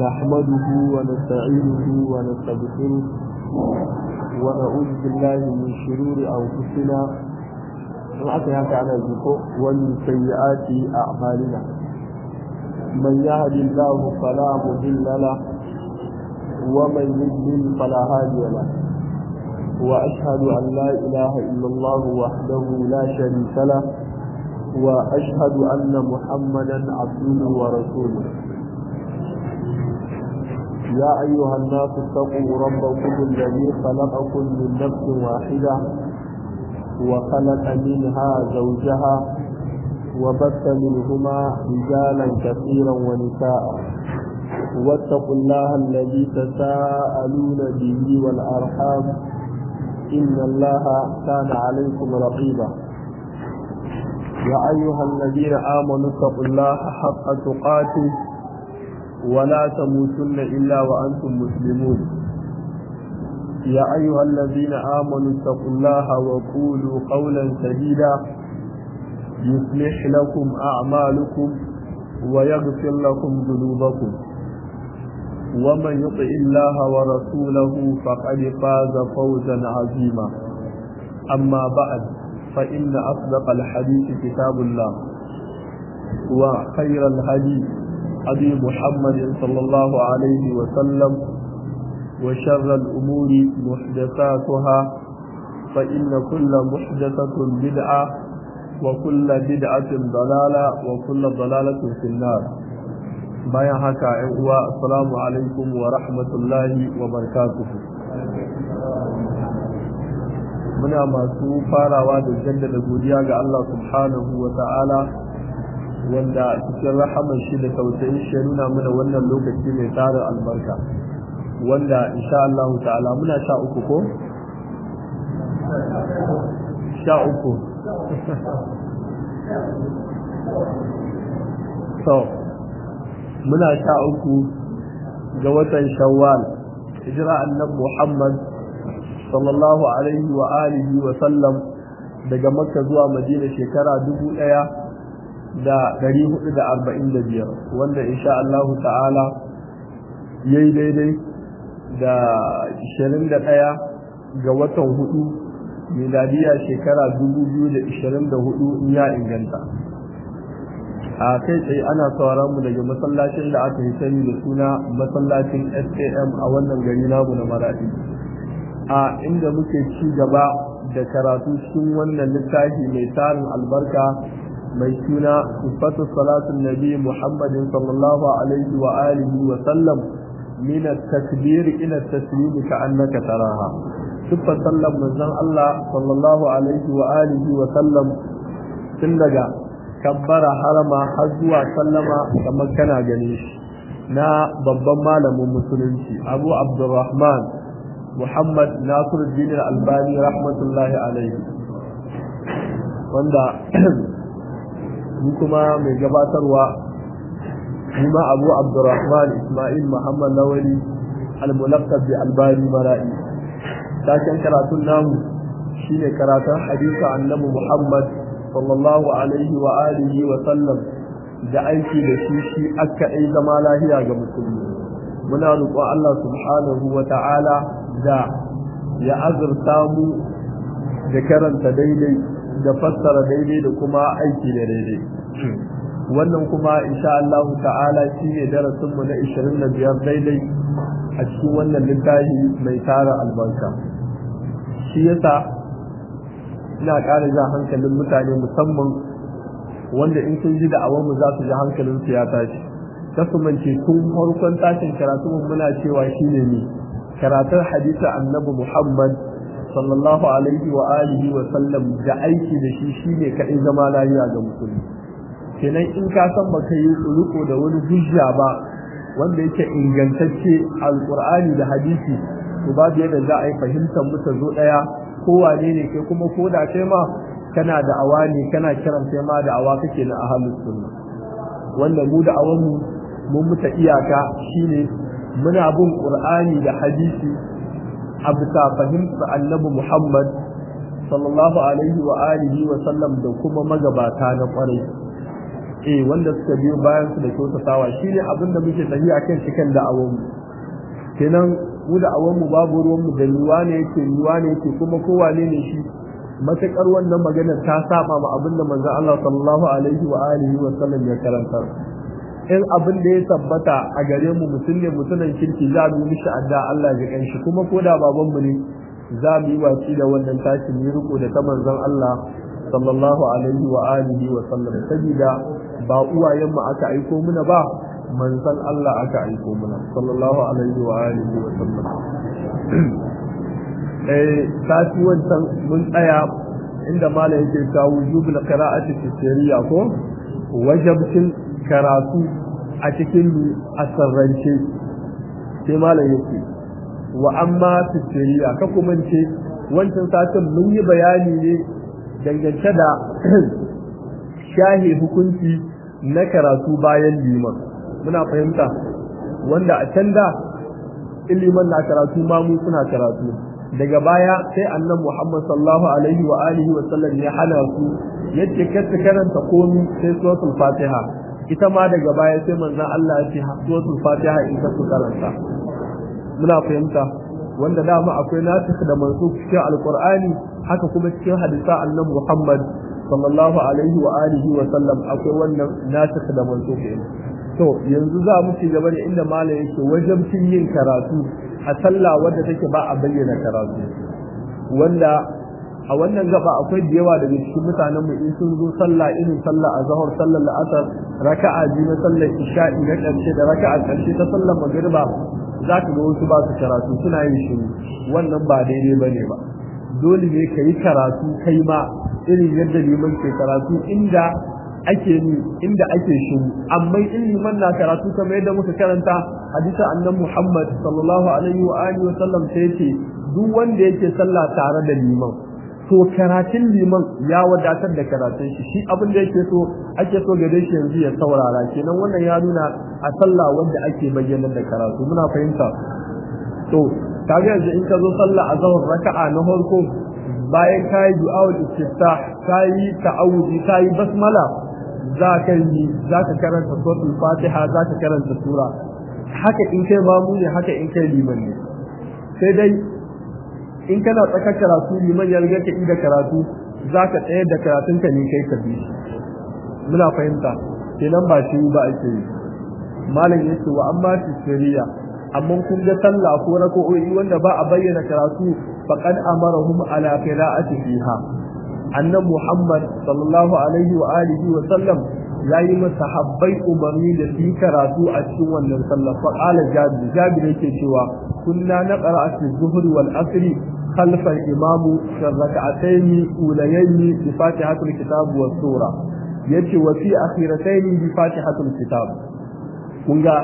نحمده ونستعينه ونستغفره ونعوذ بالله من شرور أنفسنا ومن سيئات أعمالنا من يهد الله فلا مضل له ومن يضلل فلا هادي له وأشهد أن لا إله إلا الله وحده لا شريك له وأشهد أن محمدا عبده ورسوله يا أيها الناس اتقوا ربكم الذي خلقكم من نفس واحدة وخلق منها زوجها وبث منهما رجالا كثيرا ونساء واتقوا الله الذي تساءلون به والأرحام إن الله كان عليكم رقيبا يا أيها الذين آمنوا اتقوا الله حق تقاته ولا تموتن إلا وأنتم مسلمون يا أيها الذين آمنوا اتقوا الله وقولوا قولا سديدا يصلح لكم أعمالكم ويغفر لكم ذنوبكم ومن يطع الله ورسوله فقد فاز فوزا عظيما أما بعد فإن أصدق الحديث كتاب الله وخير الهدي أبي محمد صلى الله عليه وسلم وشر الأمور محدثاتها فإن كل محدثة بدعة وكل بدعة ضلالة وكل ضلالة في النار bayan haka ‘yan uwa assalamu alaikum wa rahmatullahi wa barakatuhu muna masu farawa da jaddada godiya ga Allah subhanahu wa ta'ala wanda cikin rahaman shi da tausayin shi nuna mana wannan lokaci mai tarin albarka wanda insha Allah ta'ala muna sha uku ko? sha uku so muna sha uku ga watan shawwal hijira annabi Muhammad sallallahu alaihi wa alihi wa sallam daga makka zuwa madina shekara dubu ɗaya da ɗari hudu da arba'in da biyar wanda insha Allah ta'ala ya yi daidai da ishirin da ɗaya ga watan hudu miladiya shekara dubu biyu da ishirin da hudu in ya inganta a kai tsaye ana sauraron mu daga masallacin da aka yi sani da suna masallacin SKM a wannan gari namu na Maradi a inda muke ci gaba da karatu cikin wannan littafi mai tarin albarka mai suna sifatu salatun nabi Muhammadin sallallahu alaihi wa alihi wa sallam min at-takbir ila at-taslim ka annaka taraha sifar sallan manzon Allah sallallahu alaihi wa alihi wa sallam tun daga kabbara harama har zuwa sallama kamar kana gane shi na babban malamin musulunci abu abdurrahman muhammad nasiruddin albani rahmatullahi alaihi wanda ni kuma mai gabatarwa ni ma abu abdurrahman ismail muhammad lawali al-mulaqqab bi albani mara'i taken karatun namu shine karatun hadisi annabi muhammad sallallahu alaihi wa alihi wa sallam da aiki da shi shi aka ai zama lahiya ga musulmi muna roƙon Allah subhanahu wa ta'ala da ya azurta mu da karanta daidai da fassara daidai da kuma aiki da daidai wannan kuma insha Allah ta'ala shine darasin mu na 25 daidai a cikin wannan littafi mai tara albarka shi yasa ina ƙara jan hankalin mutane musamman wanda in sun ji da'awar mu za su ji hankalin su ya tashi kasumance tun farkon tashin karatu muna cewa shine ne karatun hadisi annabi Muhammad sallallahu alaihi wa alihi wa sallam da aiki da shi shine kadai zama lafiya ga musulmi kenan in ka san baka yi riko da wani hujja ba wanda yake ingantacce alqur'ani da hadisi to babu yadda za a yi fahimtar mu ta zo daya kowane ne kai kuma ko da kai ma kana da awa ne kana kiran kai ma da awa kake na ahlus sunna wanda mu da awan mu mun muta iyaka shine muna bin qur'ani da hadisi a bisa fahimtar annabi Muhammad sallallahu alaihi wa alihi wa sallam da kuma magabata na kwarai eh wanda suka biyo bayan su da kyautatawa shine abin da muke tafiya kan cikin da'awar mu kenan mu da awan mu babu ruwan mu da ruwa ne yake ruwa ne yake kuma kowa ne ne shi matakar wannan maganar ta saba ma abin da manzon Allah sallallahu alaihi wa alihi wa sallam ya karanta in abin da ya tabbata a gare mu mutum ne mutunan kirki za mu mishi adda Allah ya kanshi kuma ko da baban mu ne za mu yi wasi da wannan tashi mu riko da ta manzon Allah sallallahu alaihi wa alihi wa sallam sabida ba uwayen mu aka aiko muna ba manzon Allah aka aiko muna sallallahu alaihi wa alihi wa sallam eh sati wancan mun tsaya inda mala yake kawo wujubul qira'ati fi sirriya ko wajibcin karatu a cikin asarrance sai mala yake wa amma fi sirriya ka kuma ce wancan satin mun yi bayani ne dangance da shahi hukunci na karatu bayan liman muna fahimta wanda a can da iliman na karatu mamu suna karatu daga baya sai annan Muhammad sallallahu alaihi wa alihi wa sallam ya hana su yace kar karanta komi sai suratul Fatiha ita ma daga baya sai manzon Allah ya ce suratul Fatiha in ka su karanta muna fahimta wanda dama akwai nasikh da mansukh cikin alqur'ani haka kuma cikin hadisa annan Muhammad sallallahu alaihi wa alihi wa sallam akwai wannan nasikh da mansukh to yanzu za mu ci gaba da inda malam yake wajabcin yin karatu a sallah wadda take ba a bayyana karatu wanda a wannan gaba akwai da yawa daga cikin mutanen mu in sun zo sallah irin sallah azhar sallar la'asar raka'a biyu na sallar isha'i na karshe da raka'a karshe ta sallar magriba za ka ga wasu ba su karatu suna yin shiru wannan ba daidai bane ba dole ne ka yi karatu kai ma irin yadda liman ke karatu inda ake ni inda ake shiru amma in liman na karatu kamar yadda muka karanta hadisi annan Muhammad sallallahu alaihi wa alihi wa sallam sai yace duk wanda yake sallah tare da liman to karatun liman ya wadatar da karatun shi shi abin da yake so ake so gare shi yanzu ya saurara kenan wannan ya nuna a sallah wanda ake bayyana da karatu muna fahimta to kaga yanzu in ka zo sallah a zawar raka'a na farko bayan kayi du'a'ul istiftah kayi ta'awudi kayi basmala za ka yi za ka karanta suratul fatiha za ka karanta sura haka in kai mamu ne haka in kai liman ne sai dai in kana tsaka karatu liman ya riga ka inda karatu za ka tsayar da karatun ka ne kai ka bi muna fahimta kenan ba shi ba ake yi malam yace wa amma tisriya amma kun ga sallah ko rak'o'i wanda ba a bayyana karatu faqad amarahum ala qira'ati fiha annan Muhammad sallallahu alaihi wa alihi wa sallam yayi masahabbai umarni da su karatu a cikin wannan sallah fa qala jabir jabir yake cewa kunna naqra fi zuhri wal asri khalfa al imamu rak'atayn ulayayn bi fatihatul kitab wa sura yace wa fi akhiratayn bi fatihatul kitab kun ga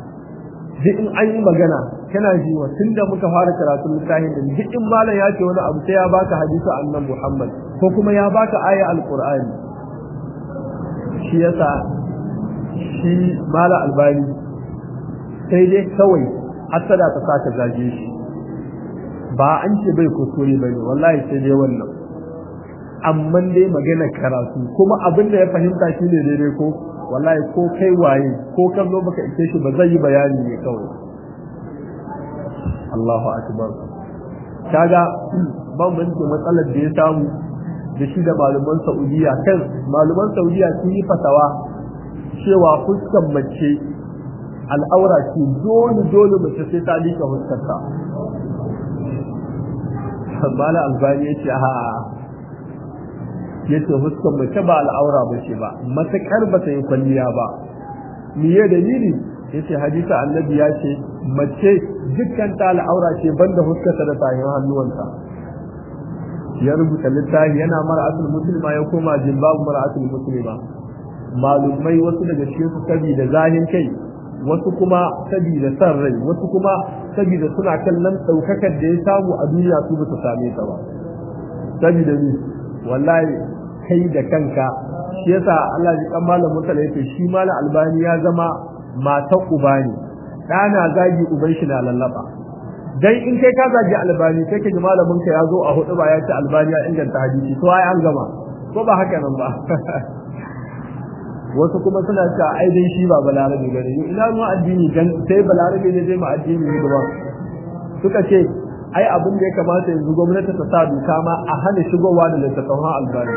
duk in an yi magana kana ji wa tunda muka fara karatun littafin da duk in malam ya ce wani abu sai ya baka hadisi annan Muhammad ko kuma ya baka aya alqur'ani shi yasa shi mala albani sai dai kawai hasada ta saka zage shi ba an ce bai kuskure bane wallahi sai dai wannan amma dai magana karatu kuma abin da ya fahimta shine daidai ko wallahi ko kai waye ko kan zo baka ike shi ba zai yi bayani ne kawai Allahu akbar kaga bambancin matsalar da ya samu da shi da malaman Saudiya kan malaman Saudiya sun yi fatawa cewa fuskan mace al'aura ce dole dole mace sai ta lika fuskarta Mala Albani ya ce a yace fuskan mace ba al'aura ba ce ba matakar ba ta yi kwalliya ba miye dalili yace hadisi annabi ya ce mace dukkan ta al'aura ce banda fuskarta da tayin hannuwanta ya rubuta littafi yana mar'atul muslima ya koma jilbabu mar'atul muslima malumai wasu daga cikin su saboda zahin kai wasu kuma saboda san rai wasu kuma saboda suna kallon daukakar da ya samu a duniya su ba su same ta ba saboda ni wallahi kai da kanka shi yasa Allah ya kan malam mutala yake shi malam albani ya zama matan uba ne ɗana zagi uban shi na lallaba dan in kai ka zagi albani sai ka ji malamin ka ya zo a hudu ba ya ce albani ya inganta hadisi to ai an gama ko ba haka nan ba wasu kuma suna cewa ai dai shi ba balarabe bane ina mu addini dan sai balarabe ne zai mu addini ne ba suka ce ai abin da ya kamata yanzu gwamnati ta sa doka ma a hana shigowa da littattafan albani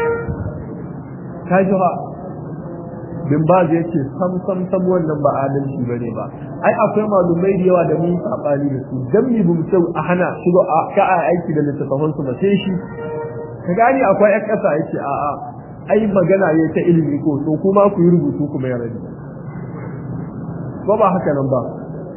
ta ji ba bin ba zai ce sam sam sam wannan ba adalci ba ne ba ai akwai malumai da yawa da mun sabani da su dan mi bu mutum a hana shigo a ka a aiki da littattafan su ba sai shi ka gani akwai ƴan ƙasa yace a a ai magana ne ta ilimi ko to kuma ku yi rubutu kuma ya rabi ko ba haka nan ba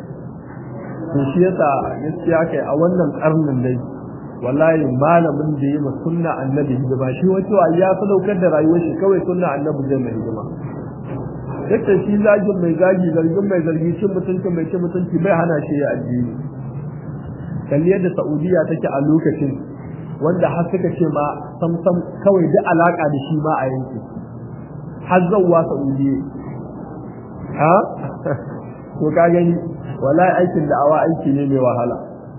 to shi yasa gaskiya kai a wannan karnin dai wallahi malamin da yi ma sunna annabi hidima shi wato ya sadaukar da rayuwar shi kawai sunna annabi zai mai hidima yadda shi zagin mai zagi zargin mai zargi cin mutunci mai cin mutunci bai hana shi ya addini kalli yadda saudiya take a lokacin wanda har suka ce ma sam sam kawai duk alaka da shi ma a yanki har zauwa saudiya ha to ka gani wallahi aikin da'awa aiki ne mai wahala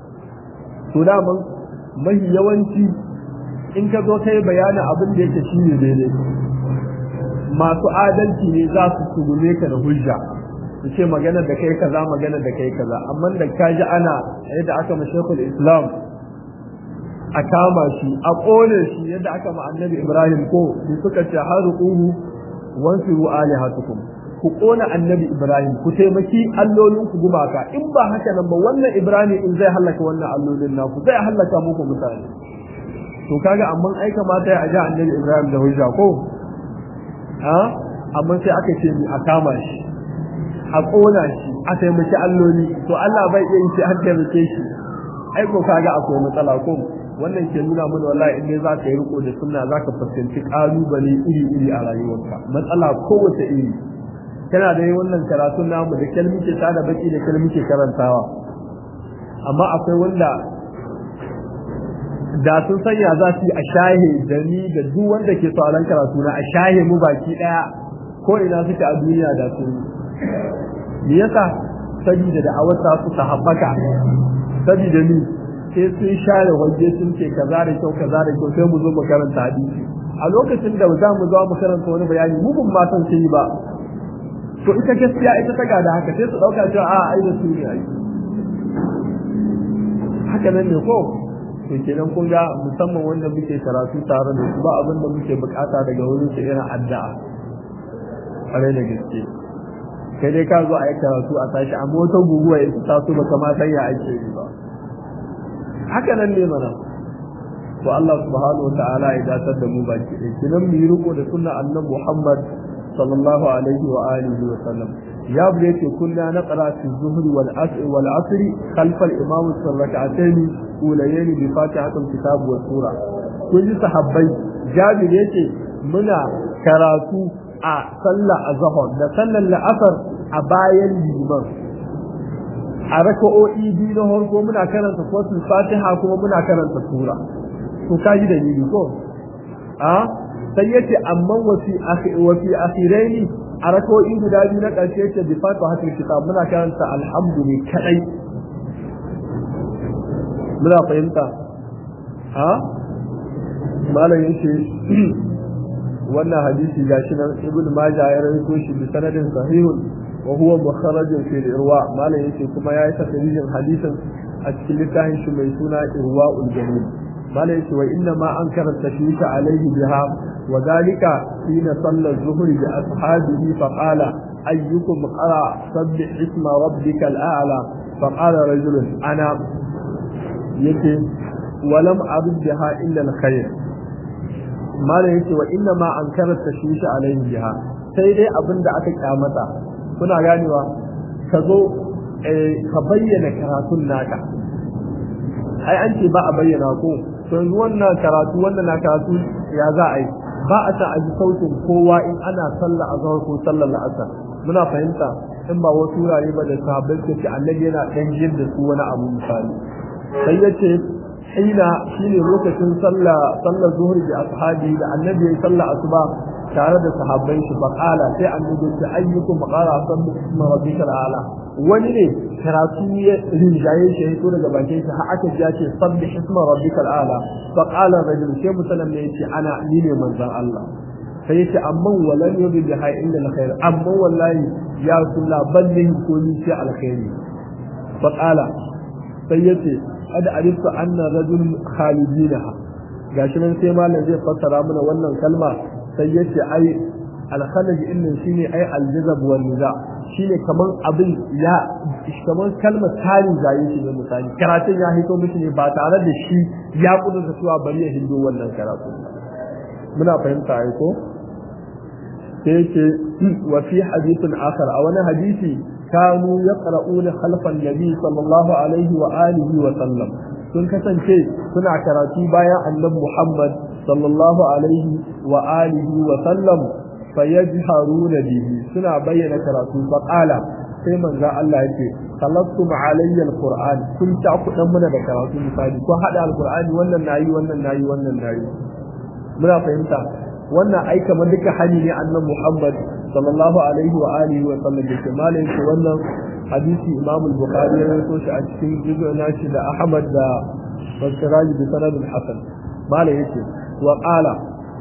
to daman mahi yawanci in ka zo kai bayanin abin da yake shi ne daidai masu adalci ne za su tugume ka da hujja su ce magana da kai kaza magana da kai kaza amma da ka ji ana yadda aka ma shekul islam a kama shi a ƙone shi yadda aka ma annabi ibrahim ko su suka ce har ruquhu wansiru alihatukum ku ƙona annabi ibrahim ku taimaki allolin ku gumaka in ba haka nan ba wannan ibrahim in zai hallaka wannan allolin naku zai hallaka muku mutane to kaga amma ai kamata ya aja annabi ibrahim da hujja ko ha amma sai aka ce ni a kama shi a ƙona shi a taimaki alloli to Allah bai iya yin shi har taimake shi ai ko kaga akwai matsala ko wannan ke nuna mana wallahi in dai za ka yi riko da sunna za ka fuskanci ƙalubale iri-iri a rayuwarka matsala kowace iri kana da yi wannan karatun namu da kalmi ke tada baki da kalmi ke karantawa amma akwai wanda da sun sanya za su yi a shahe da ni da duk wanda ke sauran karatu na a shahe mu baki daya ko ina suke a duniya da su me yasa sabida da awata su ta haɓaka sabida ni sai sun share waje sun ce kaza da kyau kaza da kyau sai mu zo mu karanta hadisi a lokacin da za mu zo mu karanta wani bayani mu bin ma san sai ba to ita gaskiya ita ta gada haka sai su dauka cewa a ai da su ne ai haka nan ne ko to kenan kun ga musamman wanda muke karatu tare da su ba abin da muke bukata daga wurin su irin addu'a kare da gaske kai dai ka zo a yi karatu a tashi amma wata guguwa ya ta so baka ma san ya ake yi ba haka nan ne mana to Allah subhanahu wa ta'ala ya datar da mu baki ɗaya kinan mu yi riko da sunna annabi Muhammad صلى الله عليه وآله وسلم يا بنيتي كنا نقرأ في الظهر والعصر والعصر خلف الإمام في الركعتين أوليين بفاتحة الكتاب والسورة كل صحابي جابر يتي منا كراتو a sallah a zahar da sallar la'asar a bayan liman a raka'o'i biyu na harko muna karanta kwasul fatiha kuma muna karanta sura to kaji da ni ko a sai yace amma wasi wasi akhiraini a rako'i guda biyu na ƙarshe yace bi fatu hatil kitab muna karanta alhamdulillah kadai muna fahimta ha malam yace wannan hadisi gashi nan ibn majah ya rawaito shi bi sanadin sahihun wa huwa mukharrajun fi irwa malam yace kuma yayi tafsirin hadisin a cikin littafin shi mai suna irwaul jamil malam yace wa inna ma ankara tashwisha alaihi biha وذلك حين صلى الظهر بأصحابه فقال أيكم قرأ سبح اسم ربك الأعلى فقال رجل أنا يكي ولم أرد بها إلا الخير ما يكي وإنما أنكر التشويش عليه بها سيدي أبن دعك كامتا كنا غانيوا كذو ka bayyana karatun naka ai an ce ba a bayyana ko to yanzu wannan karatu wannan na karatu ya za a yi ba a san a ji sautin kowa in ana sallah a zahar ko sallar la'asar muna fahimta in ba wasu wurare ba da sahabbai ke ce annabi yana dan jin da su wani abu misali sai ya ce hina shine lokacin sallah sallar zuhur da ashabi da annabi ya sallah asuba tare da sahabbai shi faqala sai annabi ya ce ayyukum qara sabbi isma rabbikal a'la wani ne karatu ya rinjaye shi ya daga bakin shi har aka ji ce sabbi isma rabbikal a'la fa qala rajul sai musallam ne yace ana ni ne manzon Allah sai yace amma walan yubi bi hay illa alkhair amma wallahi ya rasulullah balle ko ni sai alkhairi fa qala sai yace ada arifta anna rajul khalidinaha gashi nan sai malam zai fassara mana wannan kalma sai yace ai alkhalaj innan shine ai aljazab wal niza shine kaman abin ya kaman kalmar tarin jayi shi ne misali karatun ya hito mishi ne ba tare da shi ya kudurta cewa bari ya hindo wannan karatu muna fahimta ai ko sai yake wa fi hadithin akhar a wani hadisi kanu yaqra'una khalfan nabi sallallahu alaihi wa alihi wa sallam sun kasance suna karatu bayan annabi Muhammad sallallahu alaihi wa alihi wa sallam fayajharuna bihi suna bayyana karatu fa qala sai manzo Allah yake sallattum alayya alquran kun ta ku dan muna da karatu misali ko hada alqurani wannan nayi wannan nayi wannan nayi muna fahimta wannan ai kamar duka hali ne annabi Muhammad sallallahu alaihi wa alihi wa sallam da malai ce wannan hadisi Imam al-Bukhari ya rawaito shi a cikin juzu nashi da Ahmad da Basiraj bi sanad al-Hasan malai yace wa qala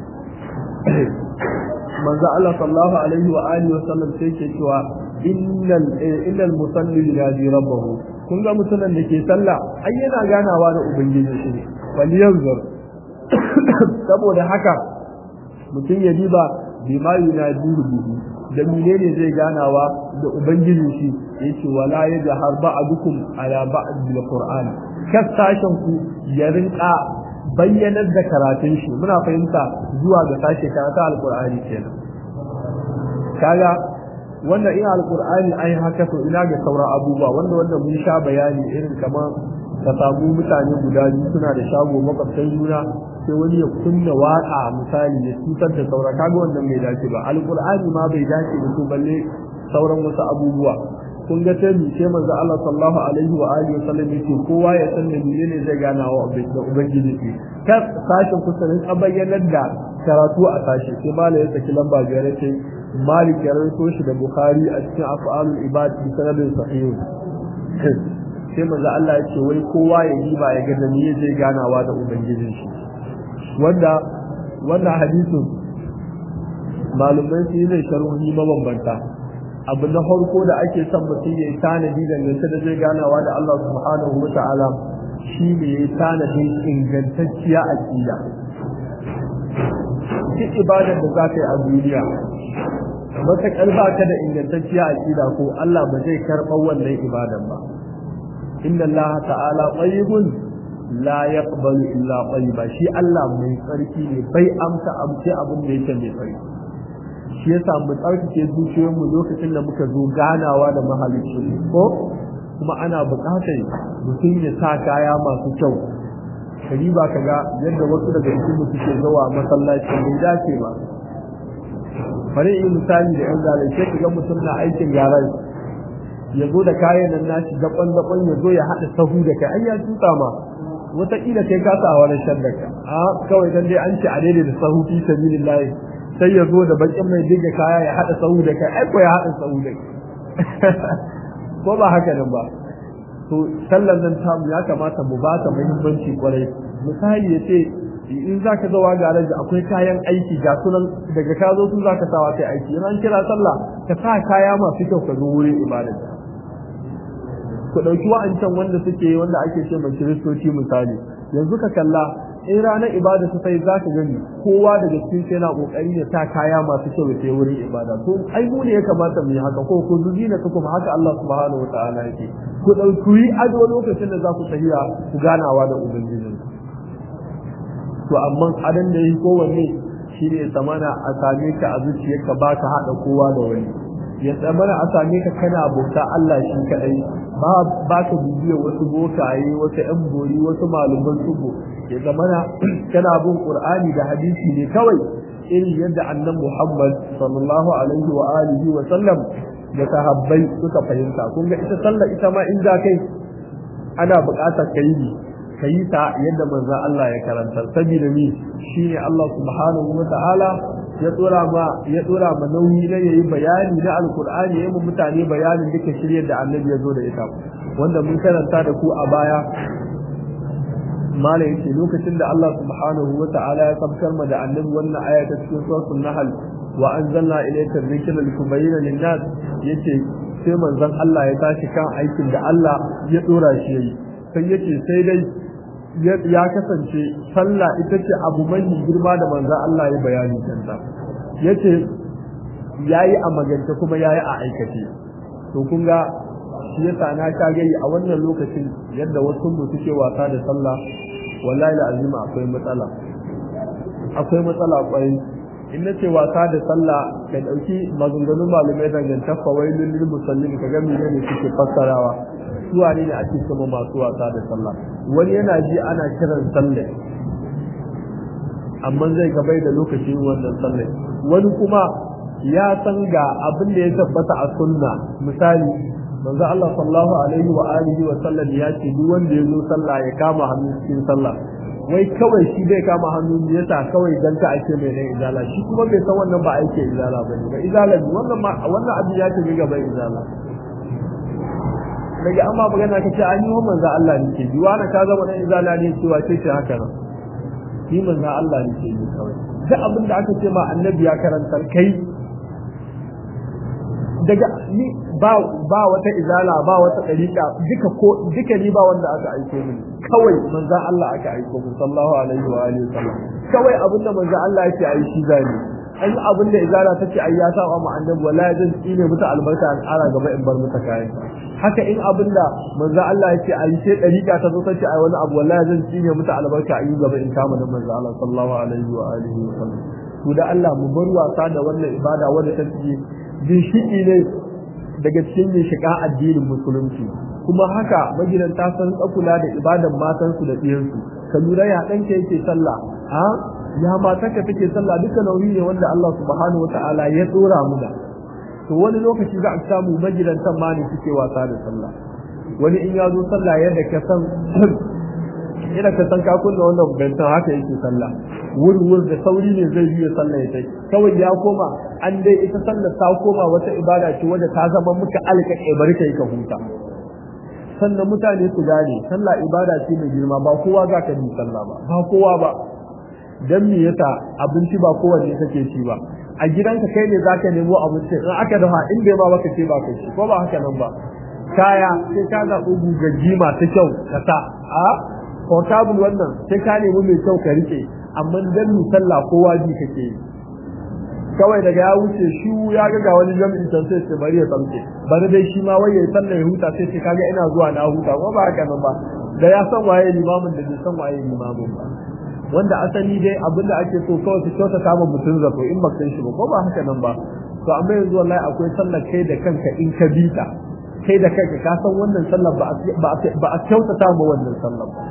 manzo Allah sallallahu alaihi wa alihi wa sallam sai ke cewa innal innal musalli yunadi rabbahu kun ga mutumin da ke sallah ai yana ganawa da ubangiji shi ne wal yanzur saboda haka mutum ya diba bima yunadiru bihi da menene zai ganawa da ubangijin shi yace wala yajhar ba'dukum ala ba'd bil qur'an kas sashen ku ya rinka bayyanar da karatun shi muna fahimta zuwa ga sashe karatu alqur'ani kenan kaga wanda in alqur'ani ai haka to ina ga sauran abubuwa wanda wanda mun sha bayani irin kamar ka samu mutane guda biyu suna da shago makwabtan juna sai wani ya kunna waka misali ya cutar da saura kaga wannan bai dace ba alqur'ani ma bai dace da su balle sauran wasu abubuwa kun ga sai mu ce manzo Allah sallallahu alaihi wa alihi wasallam yake kowa ya san da menene zai gana wa da ubangiji shi ka sashin kusurin a bayyanar da karatu a sashi sai mala ya saki lamba biyar ce malik ya rawaito shi da bukhari a cikin af'alul ibad bi sanadin sahih sai manzo Allah ya ce wai kowa ya yi ba ya ga da me zai ganawa da ubangijin shi wanda wannan hadisin malumai su yi zai sharhi mabambanta abu na farko da ake son mutum ya yi tanadi dangance da zai ganawa da Allah subhanahu wa ta'ala shi ne ya yi tanadin ingantacciya aƙida duk ibadar da za ka yi a duniya matuƙar ba ka da ingantacciya aƙida ko Allah ba zai karɓar wannan ibadan ba inna Allah ta'ala tayyibun la yaqbalu illa tayyiba shi Allah mai tsarki ne bai amsa amce abin da yake mai tsarki shi yasa mu tsarkake zuciyoyin mu lokacin da muka zo ganawa da mahalicci ko kuma ana buƙatar mutum ya sa kaya masu kyau kari ba ka ga yadda wasu daga cikin mu suke zuwa masallaci bai dace ba bari in misali da yan zalai sai ka ga mutum na aikin garai ya zo da kayan nan nashi daban daban ya zo ya haɗa sahu da kai ai ya tuta ma wataƙila kai ka sa wani shaddaka a kawai dan dai an ce a daidai da sahu fi sabilillahi sai ya zo da bakin mai diga kaya ya haɗa sahu da kai ai ko ya haɗa sahu da ko ba haka nan ba to sallan nan ta ya kamata mu ba ta muhimmanci kwarai misali ya ce in za ka zawa ga da akwai kayan aiki ga sunan daga ka zo su za ka sawa kai aiki in an kira sallah ka sa kaya masu kyau ka zo wurin ibada ku ɗauki wa'ancan wanda suke wanda ake ce mai kiristoci misali yanzu ka kalla in ranar ibada ta sai za ka gani kowa daga cikin sai yana kokari ya sa kaya masu kyau ya wurin ibada to ai mu ne ya kamata mu yi haka ko ku zuji na kuma haka Allah subhanahu wataala yake ku dauki ado lokacin da za ku tafiya ku ganawa da ubangiji to amma adan da yi kowanne shine samana a same ka a zuciyarka ba ka hada kowa da wani ya tsamana a same ka kana bauta Allah shi kadai ba ba ka bibiyar wasu bokaye wasu yan bori wasu malaman sugo ya zamana kana bin qur'ani da hadisi ne kawai irin yadda annabi Muhammad sallallahu alaihi wa alihi wa sallam da sahabbai suka fahimta kun ga ita sallah ita ma in da kai ana buƙatar kai ne kai ta yadda manzon Allah ya karanta saboda ni shine Allah subhanahu wa ta'ala ya dora ma ya dora ma nauyi na yayi bayani na alqur'ani yayin mutane bayanin duka shiryar da annabi ya zo da ita wanda mun karanta da ku a baya mala yace lokacin da Allah subhanahu wa ta'ala ya sabkar ma da annabi wannan aya ta cikin suratul nahl wa anzalna ilayka dhikra litubayyana lin-nas yace sai manzon Allah ya tashi kan aikin da Allah ya dora shi yayi sai yace sai dai ya kasance sallah ita ce abu mai girma da manzon Allah ya bayani kanta yace yayi a magance kuma yayi a aikace to kun ga shi yasa na ka gani a wannan lokacin yadda wasu mu suke wasa da sallah wallahi la azima akwai matsala akwai matsala kwarai in nace wasa da sallah ka dauki maganganun malamai dangantar fawailul lil musallin ka ga menene suke fassarawa su wane ne ake kuma masu wasa da sallah wani yana ji ana kiran sallah amma zai gabai da lokacin wannan sallah wani kuma ya san ga abin da ya tabbata a sunna misali manzo Allah sallallahu alaihi wa alihi wa sallam ya ce duk wanda ya zo sallah ya kama hannu cikin sallah wai kawai shi bai kama hannu ne yasa kawai dan ka ake mai nan izala shi kuma bai san wannan ba ake izala bane ba izala ne wannan ma wannan abin ya tafi gaba izala daga amma magana ka ce an yi wa manzo Allah ne ke biwa na ka zama dan izala ne cewa ce ce haka nan shi manzo Allah ne ke yi kawai duk abin da aka ce ma annabi ya karantar kai daga ni ba ba wata izala ba wata dariqa duka ko duka ni ba wanda aka aiko mini kawai manzo Allah aka aiko mu sallallahu alaihi wa alihi wasallam kawai abinda manzo Allah yake ai shi zani an abinda izala take ai ya saba mu annabi wallahi zan tsine muta albarka an ara gaba in bar muta kayan haka in abinda manzo Allah yake ai sai dariqa ta zo ta ce ai wani abu wallahi zan tsine muta albarka ayi gaba in kama da manzo Allah sallallahu alaihi wa alihi wasallam to da Allah mu bar wasa da wannan ibada wanda take ginshiki ne daga cikin ginshiƙa addinin musulunci kuma haka magidanta sun kula da ibadan matansu da ɗiyansu ka lura ya ɗanka yake sallah ha ya matarka take sallah duka nauyi ne wanda Allah subhanahu wataala ya tsora mu da to wani lokaci za a samu magidantan ma ne suke wasa da sallah wani in ya zo sallah yadda ka san yadda ka san ka kunna wannan bantan haka yake sallah wurwur da sauri ne zai yi sallah ya tai kawai ya koma an dai ita sallar ta koma wata ibada ce wadda ta zama muka alka bari kai ka huta sannan mutane su gane sallah ibada ce mai girma ba kowa za ka yi sallah ba ba kowa ba dan me yasa abinci ba kowanne kake ci ba a gidanka kai ne zaka nemo abinci in aka dafa in bai ba baka ce ba kai ci ko ba haka nan ba kaya sai ka zaɓi gugaggi masu kyau ka sa a portable wannan sai ka nemi mai kyau ka rike amma dan mi sallah kowa ji kake yi kawai daga ya wuce shi ya ga ga wani jami'in can sai ce bari ya tsamke bari dai shi ma wai ya sallah ya huta sai ce kaga ina zuwa na huta ko ba haka nan ba da ya san waye limamin da bai san waye limamin ba wanda asali dai abin da ake so kawai su kyauta kama mutum zato in ba san shi ba ko ba haka nan ba to amma yanzu wallahi akwai sallar kai da kanka in ka bi ta kai da kanka ka san wannan sallar ba ba a kyautata ma wannan sallar ba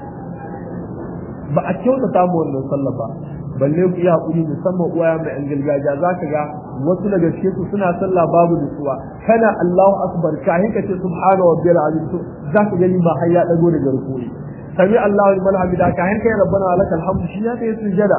ba a kyautata ma wannan sallar ba balle ku iya hakuri musamman uwaya mai an gargajiya za ka ga wasu daga cikin su suna sallah babu nutsuwa kana Allahu akbar kahin ka ce subhana rabbiyal azim to za ka gani ba har ya dago daga rukuni sami Allahu liman hamida kahin kai rabbana lakal hamdu shi ya kai sujada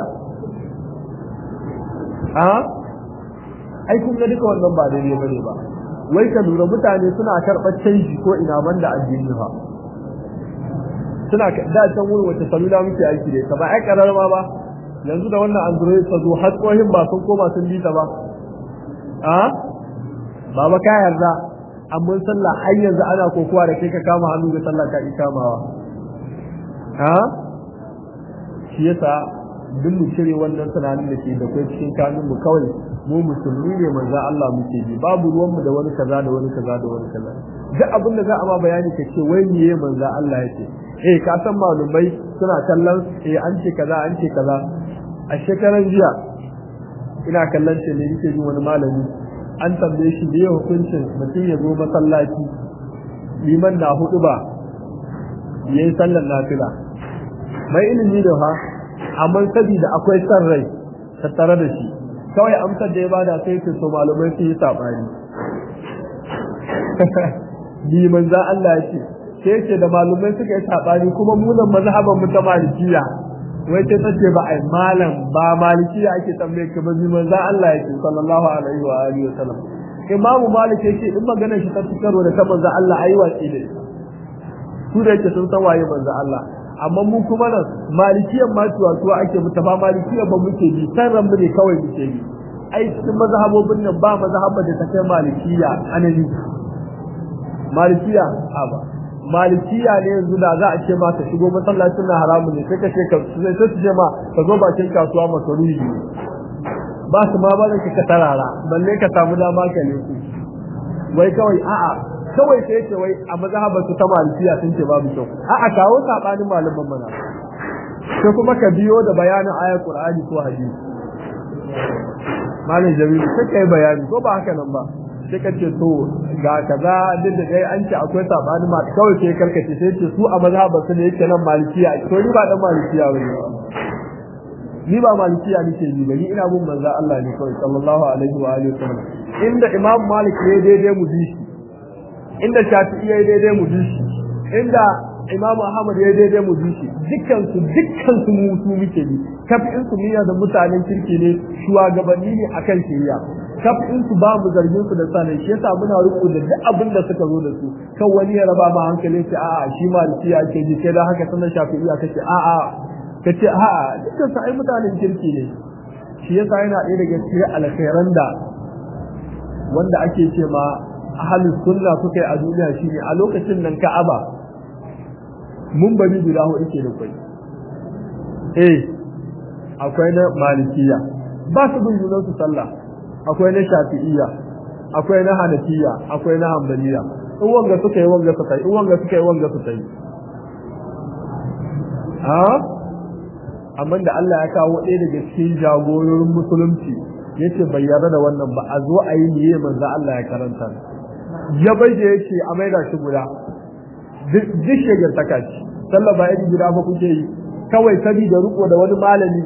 a ai kun ga duka wannan ba daidai bane ba wai ka lura mutane suna karɓar canji ko ina banda addini ba suna da can wurin wata salula muke aiki da ita ba ai kararma ba yanzu da wannan android ta zo har tsohin ba sun koma sun bi ta ba a baba ka yarda amma sallah har yanzu ana kokowa da kai ka kama hannu ga sallah ka kamawa a shi yasa duk mu cire wannan tunanin da ke da kai cikin kanun mu kawai mu musulmi ne manzo Allah muke bi babu ruwan mu da wani kaza da wani kaza da wani kaza duk abin da za a ma bayani ka ce wai miye manzo Allah yake eh ka san malumai suna kallon eh an ce kaza an ce kaza a shekaran jiya ina kallon ce ne yake jin wani malami an tambaye shi da hukuncin mutum ya zo masallaci liman na hudu ba yayin sallar nafila mai ilimi da fa amma sabida akwai san rai tattare da shi kawai amsar da ya bada sai ce to malumai sun yi sabani liman za Allah ya ce sai ce da malumai suka yi sabani kuma munan mazhaban mu ta malikiya wai sai tace ba ai malam ba malikiya ake tambaye ka ba liman za Allah yake sallallahu alaihi wa alihi wasallam imamu malik yake in magana shi ta fitarwa da ta manzo Allah ayi watsi da su da yake sun san waye manzo Allah amma mu kuma nan malikiyan ma tuwa tuwa ake mutu ba malikiyan ba muke bi san ran mu ne kawai muke bi ai cikin mazhabobin nan ba mazhabar da ta kai malikiya anani malikiya a ba malikiya ne yanzu da za a ce ma ka shigo masallacin na haramu ne sai ka ce ka sai su ce ma ka zo bakin kasuwa masarufi ba su ma ba ka ka tarara balle ka samu dama ka ne ku wai kawai a'a kawai sai ce wai a mazhabar su ta malikiya sun ce babu kyau a'a kawo sabanin malaman mana sai kuma ka biyo da bayanin ayar qur'ani ko hadisi malam jamilu sai kai bayani ko ba haka nan ba sai ka ce to ga kaza duk da dai an ce akwai sabani ma kawai sai karkace sai ce su a mazhabar su ne yake nan malikiya to ni ba dan malikiya bane ni ba malikiya nake yi ba ni ina bin manzo Allah ne kawai sallallahu alaihi wa alihi wasallam inda imam malik ne daidai mu bi shi inda shafi'i ya daidai mu bi shi inda imam ahmad ya daidai mu bi shi dukkan su dukkan su mutu muke bi kafin su miya da mutanen kirki ne shugabanni ne akan shari'a kafin su ba mu zargin su da sanin shi yasa muna riko da duk abin da suka zo da su kan wani ya raba ma hankalin shi a'a shi maliki ake ji sai da haka sanan shafi'iya kace a'a kace a'a dukkan su ai mutanen kirki ne shi yasa yana ɗaya daga cikin alkhairan da wanda ake ce ma ahlus sunna suka yi a duniya shine a lokacin nan Ka'aba mun bari guda hudu ke da kai eh akwai na malikiya ba su bin junan su sallah akwai na shafi'iyya akwai na hanafiya akwai na hanbaliya in wanga suka yi wanga suka yi in wanga suka yi wanga suka yi ha amma da Allah ya kawo ɗaya daga cikin jagororin musulunci yace bai yarda da wannan ba a zo a yi niyyar manzo Allah ya karanta ya bai da yace a maida shi guda duk shegar takaci sallah ba yadda gida ba kuke yi kawai sabi da riko da wani malami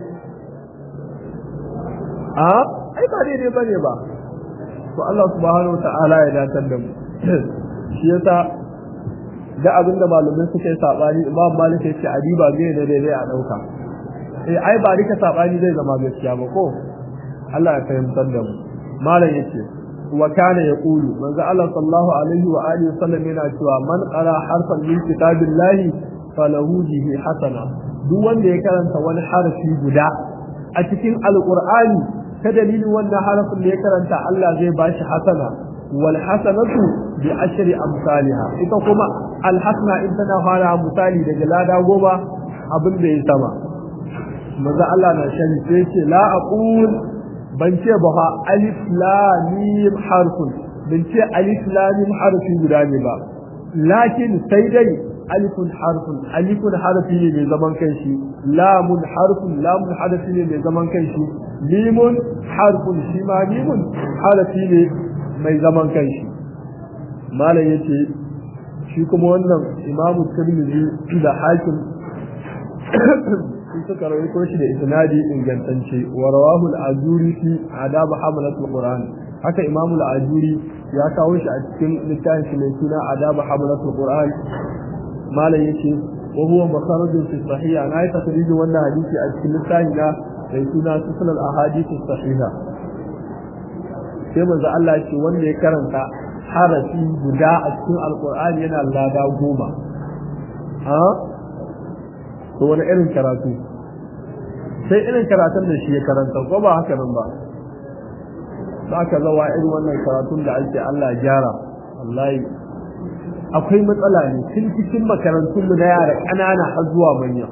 a ai ba daidai bane ba to Allah subhanahu wa ta'ala ya datar da mu shi yasa da abin da malamai suka yi sabani imam malik ya ce adiba zai ne daidai a dauka eh ai ba rika sabani zai zama gaskiya ba ko Allah ya fahimtar da mu malam yace wa kana yaqulu manzo Allah sallallahu alaihi wa alihi wasallam yana cewa man qara harfan min kitabillahi falahu bihi hasana duk wanda ya karanta wani harafi guda a cikin alqur'ani ta dalilin wannan harafin da ya karanta Allah zai bashi hasana wal hasanatu bi ashri amsalha ita kuma al hasana in tana fara misali daga lada goma abin da ya sama manzo Allah na shani sai ce la aqul ban ce ba fa alif lam mim harfun ban ce alif lam mim harfi guda ne ba lakin sai dai alifun harfun alifun harfi ne mai zaman kanshi lamun harfun lamun harfi ne mai zaman kanshi mimun harfun shi ma mimun harfi ne mai zaman kanshi malam yace shi kuma wannan imamu tirmidhi da hakim sun suka rawaito shi da isnadi ingantacce wa rawahu al-ajuri fi adab hamalat al-quran haka imam al-ajuri ya kawo shi a cikin littafin shi mai suna adab hamalat al-quran malam yake wa huwa makharajun fi sahiha na yi takriji wannan hadisi a cikin littafin na mai suna sunan al-ahadith as-sahiha sai manzo Allah ce wanda ya karanta harafi guda a cikin al-qur'ani yana lada goma ha to wani irin karatu sai irin karatun da shi ya karanta ko ba haka nan ba za ka zawa irin wannan karatun da ake Allah gyara wallahi akwai matsala ne tun cikin makarantun mu na yara ƙanana har zuwa manya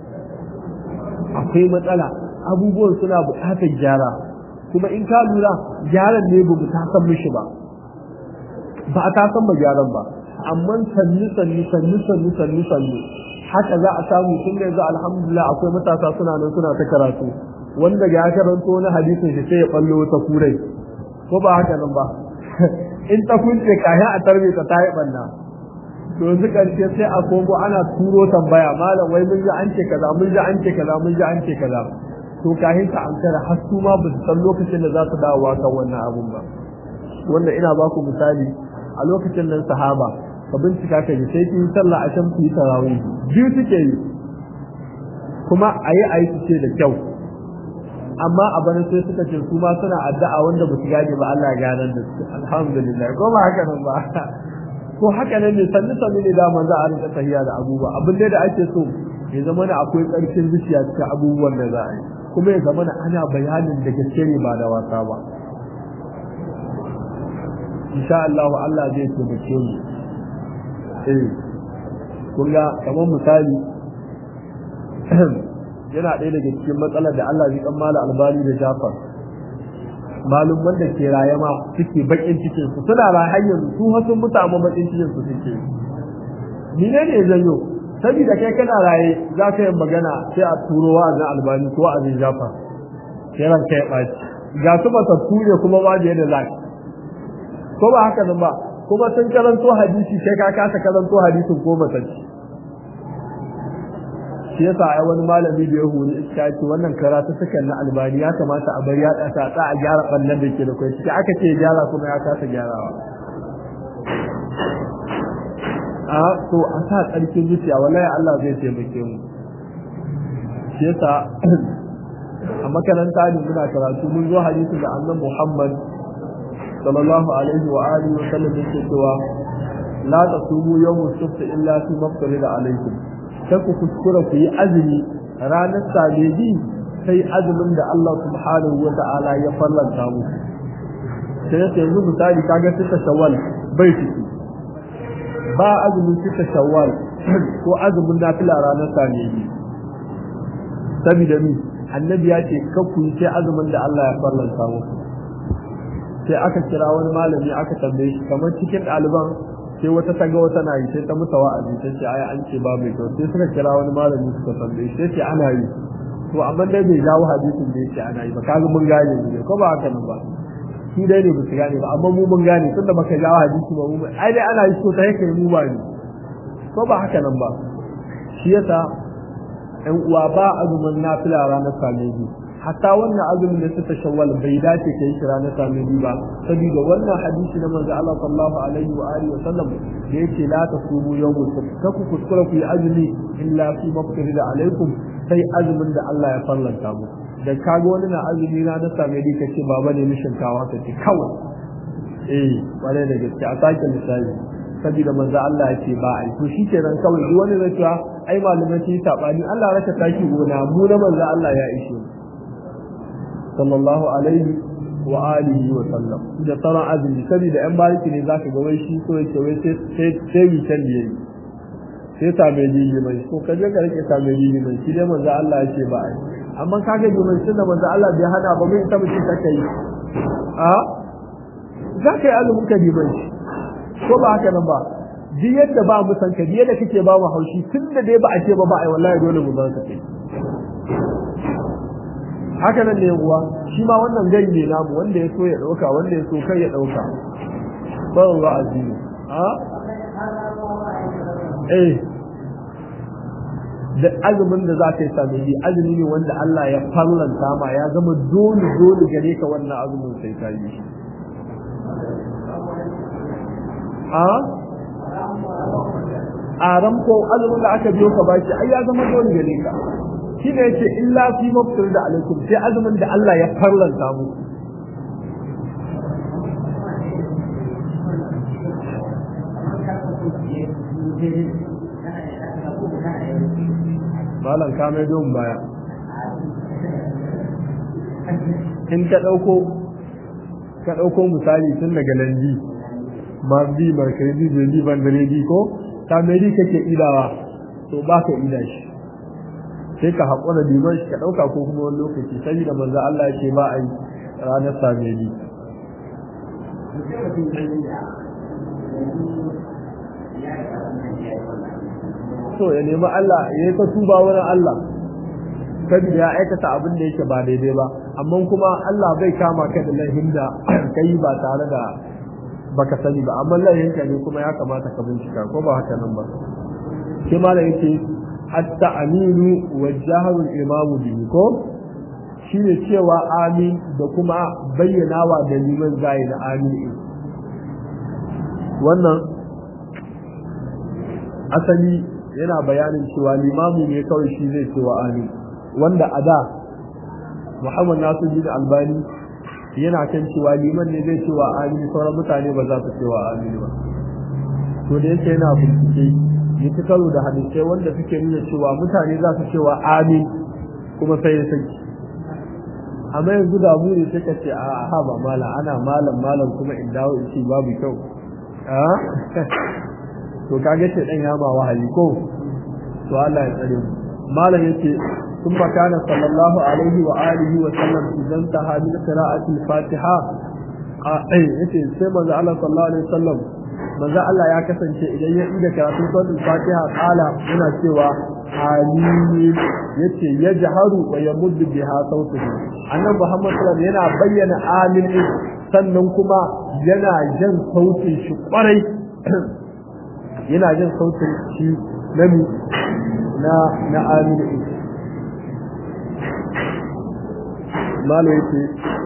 akwai matsala abubuwan suna buƙatar gyara kuma in ka lura gyaran ne ba mu ta san mishi ba ba a ta san ma gyaran ba amma sannu sannu sannu sannu sannu sannu haka za a samu tun da yanzu alhamdulillah akwai matasa suna nan suna ta karatu wanda ga ya karanto wani hadisin shi sai ya ballo wata kurai ko ba haka nan ba in ta kunce kayan a tarbe ta ta yi banna to yanzu karshe sai a kogo ana turo tambaya malam wai mun ji an ce kaza mun ji an ce kaza mun ji an ce kaza to kahin ka ankara har su ma ba su san lokacin da za su dawowa kan wannan abun ba wanda ina ba ku misali a lokacin nan sahaba ka bincika ka ji sai ki yi sallah a can ki yi tarawih biyu suke yi kuma a yi a yi su ce da kyau amma a bana sai suka ce su ma suna addu'a wanda ba su gane ba Allah ya ganar da su alhamdulillah ko ba haka nan ba ko haka nan ne sannu sannu ne da manzo a rinka tahiya da abubuwa abin da ake so ya zama na akwai ƙarfin zuciya cikin abubuwan da za a yi kuma ya zama na ana bayanin da gaske ne ba da wasa ba insha Allah Allah zai taimake mu eh kun ga kamar misali yana ɗaya daga cikin matsalar da Allah zai kan mala albani da Jafar malumman da ke raye ma suke bakin cikin su suna raye har yanzu su har sun mutu amma bakin cikin su suke ni ne ne zanyo saboda kai kana raye za ka yi magana sai a turo wa na albani ko a zai Jafar sai ran kai ɓaci ga su ba ta ture kuma ba da yadda za ko ba haka nan ba kuma sun karanto hadisi sai ka kasa karanto hadisin ko matacci shi yasa ai wani malami da ya huri iska ce wannan karatu sukan na albani ya kamata a bari ya ɗasa ta a gyara ɓannan da ke da kai ciki aka ce gyara kuma ya kasa gyarawa a to a sa tsarkin zuciya wallahi Allah zai taimake mu shi yasa a makaranta ne muna karatu mun zo hadisi da annabi Muhammad sallallahu alaihi wa alihi wa sallam yake cewa la tasumu yawmus sabt illa fi maftarida alaikum sai ku kuskura ku yi azumi ranar sabeji sai azumin da Allah subhanahu wa ta'ala ya farlanta mu sai ya yanzu misali kaga sita shawwal bai ciki ba azumin sita shawwal ko azumin nafila ranar sabeji saboda ni annabi ya ce kakku yi sai azumin da Allah ya farlanta mu sai aka kira wani malami aka tambaye shi kamar cikin ɗaliban sai wata ta ga wata na yi sai ta musa wa'azi ta ce ai an ce ba mai kyau sai suka kira wani malami suka tambaye shi sai ce ana yi to amma dai bai jawo hadisin da yake ana yi ba kaga mun gane ne ko ba haka nan ba su dai ne ba su gane ba amma mu mun gane tunda baka jawo hadisi ba mu ai dai ana yi so ta yake mu ba ne ko ba haka nan ba shi yasa ƴan uwa ba azumin nafila ranar sameji hatta wannan azumin da suka shawwal bai dace kai shi ranar sameji ba saboda wannan hadisi na manzo Allah sallallahu alaihi wa alihi wa sallam da yake la tasumu yawmul sabt kaku kuskura ku yi azumi illa fi maftarida alaikum sai azumin da Allah ya farlanta mu da kaga wani na azumi na na sameji kace baba ne mishin kawa ka ce kawai eh bare da gaske a sake misali saboda manzo Allah ya ce ba ai to shikenan kawai duk wani zai cewa ai malamai sun sabani Allah raka taki gona mu na manzo Allah ya ishe sallallahu alaihi wa alihi wa sallam da tsara azumi saboda yan bariki ne zaka ga wai shi so yake wai sai sai yi can yayi sai ta mai jiji mai ko ka je ka rike ta mai jiji mai shi dai manzo Allah ya ce ba ai amma kaga ji mai sunna manzo Allah bai hana ba mai ta mutum take yi a za ka yi azumin ka mai ko ba haka nan ba duk yadda ba mu san ka duk yadda kake ba mu haushi tunda dai ba a ce ba ba ai wallahi dole mu zan ka kai haka nan ne uwa shi ma wannan gari ne namu wanda ya so ya dauka wanda ya so kai ya dauka ba wa azimi a eh da azumin da za ka yi sami yi azumi ne wanda Allah ya fallanta ma ya zama dole dole gare ka wannan azumin sai ka yi shi a a ramko azumin da aka biyo ka baki ai ya zama dole gare ka shi ne yace illa fi mafsir da alaikum sai azumin da Allah ya farlanta mu malam ka mai don baya in ka ɗauko ka ɗauko misali tun daga landi mardi markaridi jendi bandaredi ko ta mai kake idawa to ba ka ida shi sai ka haƙura liman shi ka ɗauka ko kuma wani lokaci sai da manzo Allah ce ba a yi ranar samedi so ya nemi Allah ya yi ta tuba wurin Allah saboda ya aikata abin da yake ba daidai ba amma kuma Allah bai kama ka da laifin da kai ba tare da baka sani ba amma laifinka ne kuma ya kamata ka bincika ko ba haka nan ba shi ma da yake hatta aminu wa jaharul imamu bihi ko shine cewa amin da kuma bayyanawa da liman zai da amin wannan asali yana bayanin cewa limamu ne kawai shi zai cewa amin wanda a da Muhammad Nasiruddin Albani yana kan cewa liman ne zai cewa amin sauran mutane ba za su cewa amin ba to da yake yana bincike ya ci karo da hadisai wanda suke nuna cewa mutane za su cewa amin kuma sai ya saki amma yanzu da mu ne suka ce a ha ba malam ana malam malam kuma in dawo in ce babu kyau a to kage ce dan ya ma wahayi ko to Allah ya tsare mu malam yace ثم كان صلى الله عليه وآله وسلم إذا انتهى من قراءة الفاتحة أي yace sai manzo Allah sallallahu alaihi wasallam manzo Allah ya kasance idan ya ida karatun suratul Fatiha kala yana cewa amin yace yajharu wa yamuddu biha sautuhu annabi Muhammad sallallahu yana bayyana amin sannan kuma yana jan sautin shi kwarai yana jan sautin shi na na amin malo yake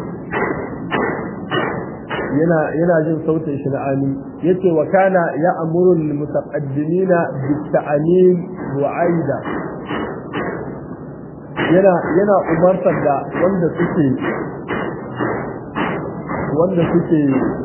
yana yana jin sautin shi na amin yace wa kana ya amuru lil mutaqaddimina bit ta'amin wa aida yana yana umartar da wanda suke wanda suke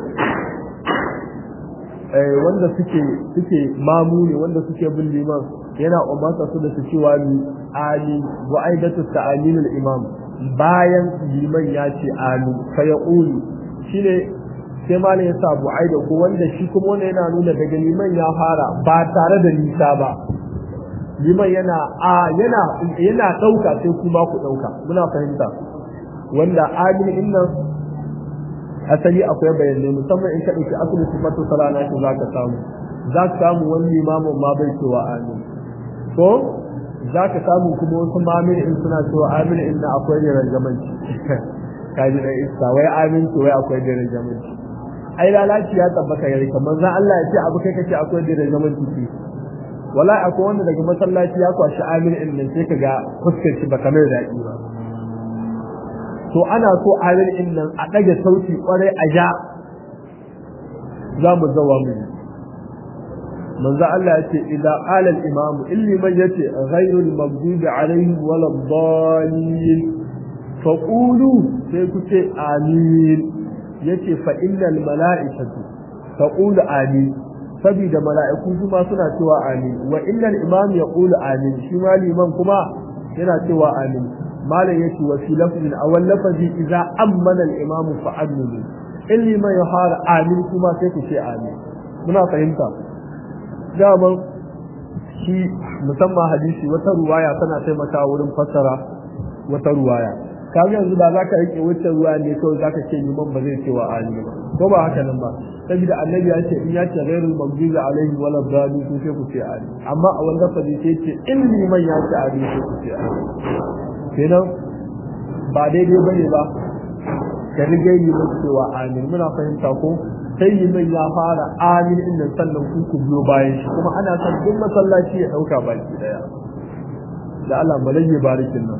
eh wanda suke suke mamu ne wanda suke bin liman yana umartar su da su cewa ni ali wa aidatu ta'amin al imam bayan liman ya ce amin fa yaqulu shine sai malam ya sa bu'aida ko wanda shi kuma wanda yana nuna daga liman ya fara ba tare da nisa ba liman yana a yana yana dauka sai kuma ku dauka muna fahimta wanda amin innan asali akwai bayanai musamman in ka dauki asali sifatu salana shi zaka samu zaka samu wani limamin ma bai cewa amin ko zaka samu kuma wasu mamin in suna cewa amin inna akwai da rangamanci kaji da isa wai amin to wai akwai da rangamanci ai lalaci ya tabbata gare ka manzon Allah ya ce abu kai kace akwai da zaman ciki wallahi akwai wanda daga masallaci ya kwashi amin din nan sai kaga fuskar shi baka mai daɗi ba to ana so amin din nan a dage sauti kwarai a ja za mu zawa mu manzo Allah ya ce idza qala al imam illi man yace ghayru al maghdubi alaihim wala dhalin faqulu sai ku ce amin yace fa innal mala'ikatu taqulu amin saboda mala'iku su ma suna cewa amin wa innal imam yaqulu amin shi ma liman kuma yana cewa amin malam yace wa fi lafzin awal lafazi idza ammana al imam fa aminu in liman ya fara amin kuma sai ku ce amin muna fahimta daman shi musamman hadisi wata ruwaya tana taimakawa wurin fassara wata ruwaya kaga yanzu ba za ka rike wacce ruwa ne kawai za ka ce liman ba zai cewa ali ba ko ba haka nan ba saboda annabi ya ce in ya ce ghairul maghdubi alaihi wala dhalin ko sai ku ce ali amma a wannan fadi sai ce in liman ya ce ali sai ku ce ali kenan ba daidai bane ba ka rige liman cewa amin muna fahimta ko sai liman ya fara amin din nan sannan ku ku biyo bayan shi kuma ana son duk masallaci ya dauka baki daya da Allah malaye barikin nan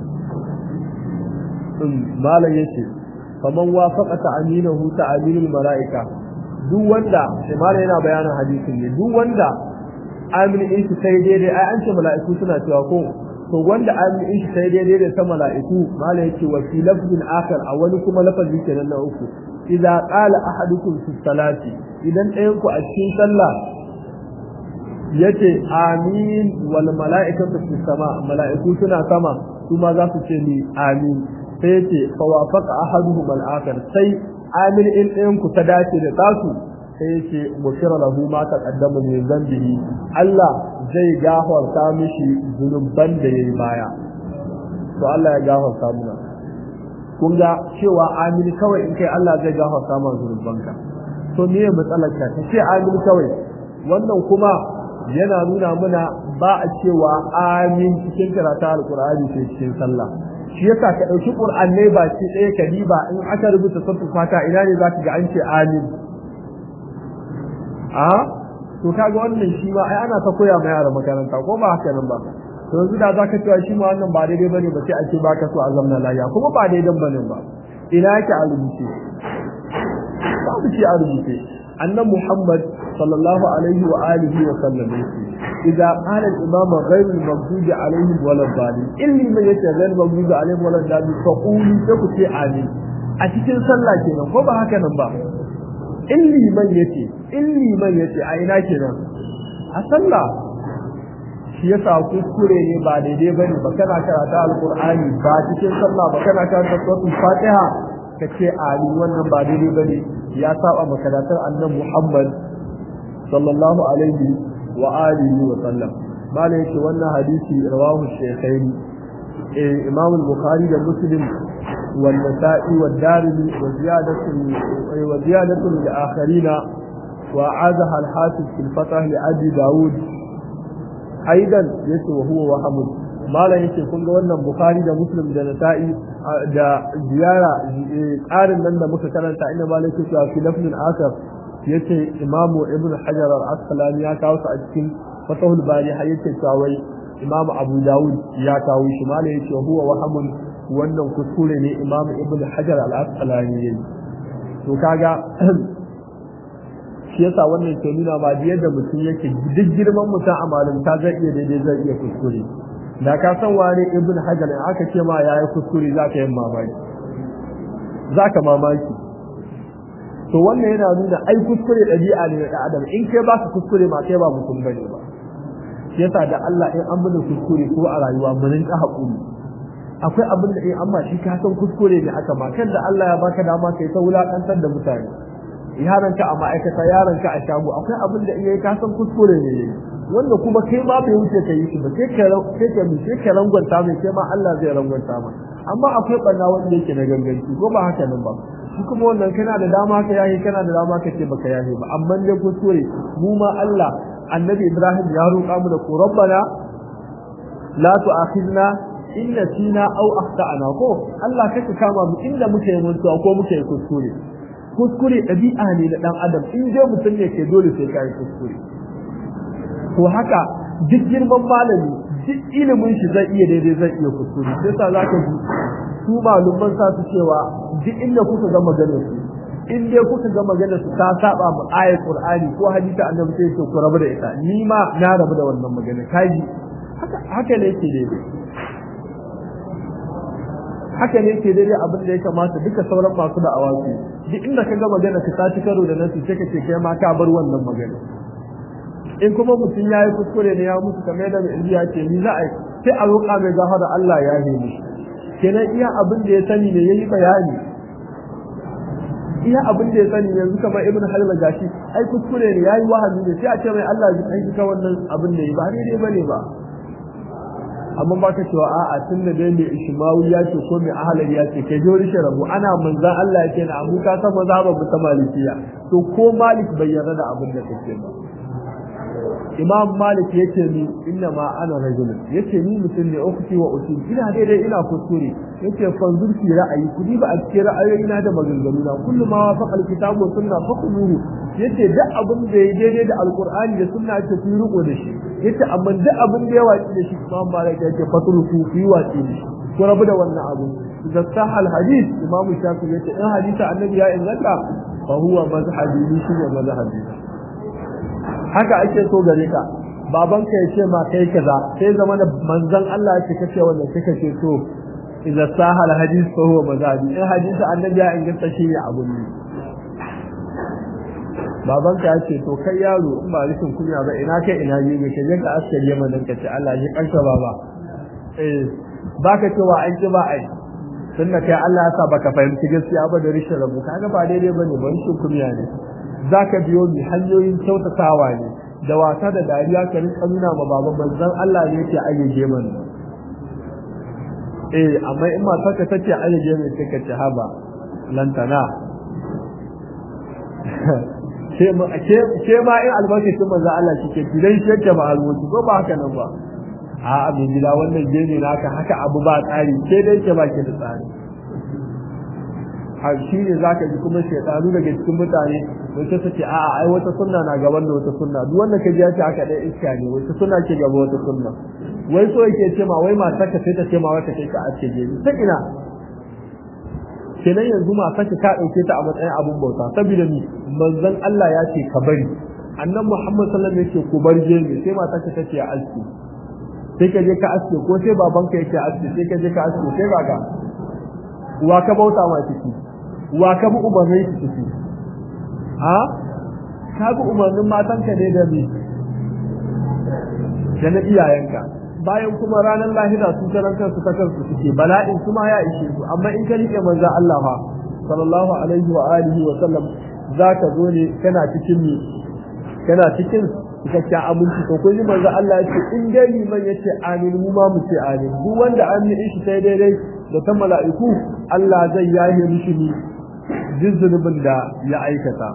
malam yace faman wafaqa ta'aminahu ta'aminul malaika duk wanda sai malam yana bayanin hadisin ne duk wanda amin in shi sai daidai ai an ce mala'iku suna cewa ko to wanda amin in shi sai daidai da ta mala'iku malam yace wa fi lafzin akhar a wani kuma lafazi kenan na uku idza qala ahadukum fi salati idan ɗayan ku a cikin sallah yace amin wal mala'ikatu fi sama mala'iku suna sama su ma za su ce ni amin sai yace fa wafaqa ahaduhum al-akhar sai amin in ɗayan ku ta dace da tasu sai yace mushira lahu ma taqaddama min zambihi Allah zai gafarta mishi zunuban da yayi baya to Allah ya gafarta muna kun ga cewa amin kawai in kai Allah zai gafarta ma zunubanka to me matsalar ka ce amin kawai wannan kuma yana nuna mana ba a cewa amin cikin karatu alqur'ani sai cikin sallah shi yasa ka dauki qur'anne ba ce ɗaya ka diba in aka rubuta suratul fata ina ne zaka ga an ce amin a to kaga wannan shi ma ai ana ta koya ma yara makaranta ko ba haka nan ba to yanzu da zaka cewa shi ma wannan ba daidai bane ba sai a ce baka so a zamna lafiya kuma ba daidai bane ba ina yake a rubuce babu shi a rubuce annabi Muhammad sallallahu alaihi wa alihi wa sallam idza qala al-imam ghayr al-maghdubi alaihim wa ad-dallin illi man yace ghayr al-maghdubi alaihim wa ad-dallin fa qulu sai ku ce amin a cikin sallah kenan ko ba haka nan ba illi man yace illi man yace a ina kenan a sallah shi yasa kuskure ne ba daidai bane ba kana karata alqur'ani ba cikin sallah ba kana karanta suratul fatiha kace ali wannan ba daidai bane ya saba makaratar annabi Muhammad sallallahu alaihi wa alihi wa sallam malai yake wannan hadisi rawahu shaykhaini eh imam al-bukhari da muslim wal nasa'i wad darimi wa ziyadatu wa ziyadatu li akharina wa azaha al-hafiz fil fatah li abi daud aidan yace wa huwa wahamun malam yace kun ga wannan bukhari da muslim da nasa'i da ziyara tsarin nan da muka karanta inda malam yake cewa fi lafzin akar yace imamu ibn hajar al-asqalani ya kawo su a cikin fatahul bari har yace cewa wai imamu abu dawud ya kawo shi malam yace huwa wahamun wannan kuskure ne imamu ibn hajar al-asqalani yayi to kaga shi yasa wannan ke nuna ba da yadda mutum yake duk girman mutum a malinta zai iya daidai zai iya kuskure da ka san wani ibn hajar in aka ce ma yayi kuskure za ka yi mamaki za ka mamaki to wannan yana nuna ai kuskure ɗabi'a ne na adam in kai ba ka kuskure ma kai ba mutum bane ba shi yasa da Allah in an bada kuskure ko a rayuwa mu rinka haƙuri akwai abin da in amma shi ka san kuskure ne aka ma kan da Allah ya baka dama kai ta wulakantar da mutane yaranka a ma'aikata yaranka a shago akwai abin da iya ka san kuskure ne wanda kuma kai ma bai wuce ka yi shi ba sai ka sai ka mi sai ka rangwanta mai sai ma Allah zai rangwanta ma amma akwai banna wanda yake na ganganci ko ba haka nan ba shi kuma wannan kana da dama ka yayi kana da dama ka ce baka yayi ba amma dai kuskure mu ma Allah annabi Ibrahim ya roƙa mu da ku rabbana la tu'akhidna in nasina aw akhtana ko Allah kake kama mu inda muke yi mutuwa ko muke yi kuskure kuskure ɗabi'a ne na ɗan adam in dai mutum ne ke dole sai ka yi kuskure to haka duk girman malami duk ilimin shi zai iya daidai zai iya kuskure sai sa za ka ji su malumman sa su cewa duk inda kuka ga maganar su in dai kuka ga maganar su ta saba mu ayat qur'ani ko hadisi annabi sai ce ku rabu da ita ni ma na rabu da wannan magana kaji haka haka ne yake daidai haka ne ke daidai abin da ya kamata duka sauran masu da awaki duk inda ka ga magana ka taci karo da nasu sai ka ce kai ma ka bar wannan magana in kuma mutum ya yi kuskure ne ya mutu kamar da mai ya ce ni za a sai a roƙa mai gafara Allah ya yi mishi kenan iya abin da ya sani ne yayi bayani iya abin da ya sani yanzu kamar ibn halma gashi ai kuskure ne yayi wahabi ne sai a ce mai Allah ya kai ka wannan abin da yi ba daidai bane ba amma ba ka cewa a'a tun da dai mai ishmawi ya ce ko mai ahalar ya ce kai jori shi rabu ana manzan Allah ya ce na abu ka san maza ba ta malikiya to ko malik bai yarda da abin da kake ba imam malik yace ni inna ma ana rajulun yace ni mutum ne ukhti wa usul ina daidai ina kuskure yace fanzur fi ra'ayi kudi ba a cikin ra'ayoyi ina da maganganu na kullu ma wafaqa alkitabu wa sunna fakuluhu yace duk abin da ya daidai da alqur'ani da sunna ce ku riko da shi yace amma duk abin da ya waci da shi imam malik yace fatul ku fi waci da shi ku rabu da wannan abu da sahal hadith imam shafi yace in hadisi annabi ya inganta fa huwa mazhabi ni shi ne mazhabi haka ake so gare ka babanka ya ce ma kai kaza sai zama da manzon Allah ya ce kace wannan sai kace to idza sahal hadith fa huwa mazhabi in hadisi annabi ya inganta shi ne abun ne babanka ya ce to kai yaro in ba rikin kunya ba ina kai ina yi ne kai ka askari yamma dan kace Allah ya kanka baba eh baka cewa an ki ba ai tunda kai Allah ya sa baka fahimci gaskiya ba da rishin rabu kaga ba daidai bane ban shi kunya ne zaka biyo mi hanyoyin kyautatawa ne da wasa da dariya ka rinka nuna ma baban manzon Allah ne yake ayyage mana eh amma in matar ka tace ayyage mai sai ka ce haba lantana ke ma in albarkacin manzon Allah shi ke gidan shi yake ba alwoci ko ba haka nan ba a abin gida wannan gene naka haka abu ba tsari ke dai ke baki da tsari har shi ne zaka ji kuma shaytanu daga cikin mutane wata ta ce a a ai wata sunna na gaban da wata sunna duk wanda ka ji ya ce haka dai iska ne wata sunna ke gaba wata sunna wai so yake ce ma wai matar ka sai ta ce ma wata kai ka ace gani ta ina kenan yanzu matar ka dauke ta a matsayin abun bauta saboda ni manzon Allah ya ce ka bari annan Muhammad sallallahu alaihi wasallam yake ku bar gemi sai matar ka tace ya aske sai ka je ka aske ko sai babanka yake aske sai ka je ka aske sai kaga wa ka bauta ma ciki wa ka bi umarnin shi ciki ha ka bi umarnin matanka ne da me da na iyayenka bayan kuma ranar lahira su karan kansu ta kansu suke bala'in kuma ya ishe su amma in ka rike manzo Allah fa sallallahu alaihi wa alihi wa sallam zaka zo ne kana cikin ni kana cikin cikakken abinci to kun ji manzo Allah ya ce in dai liman yace amin mu ma mu ce amin duk wanda amin shi sai daidai da ta mala'iku Allah zai yaye mishi ni jizzubin da ya aikata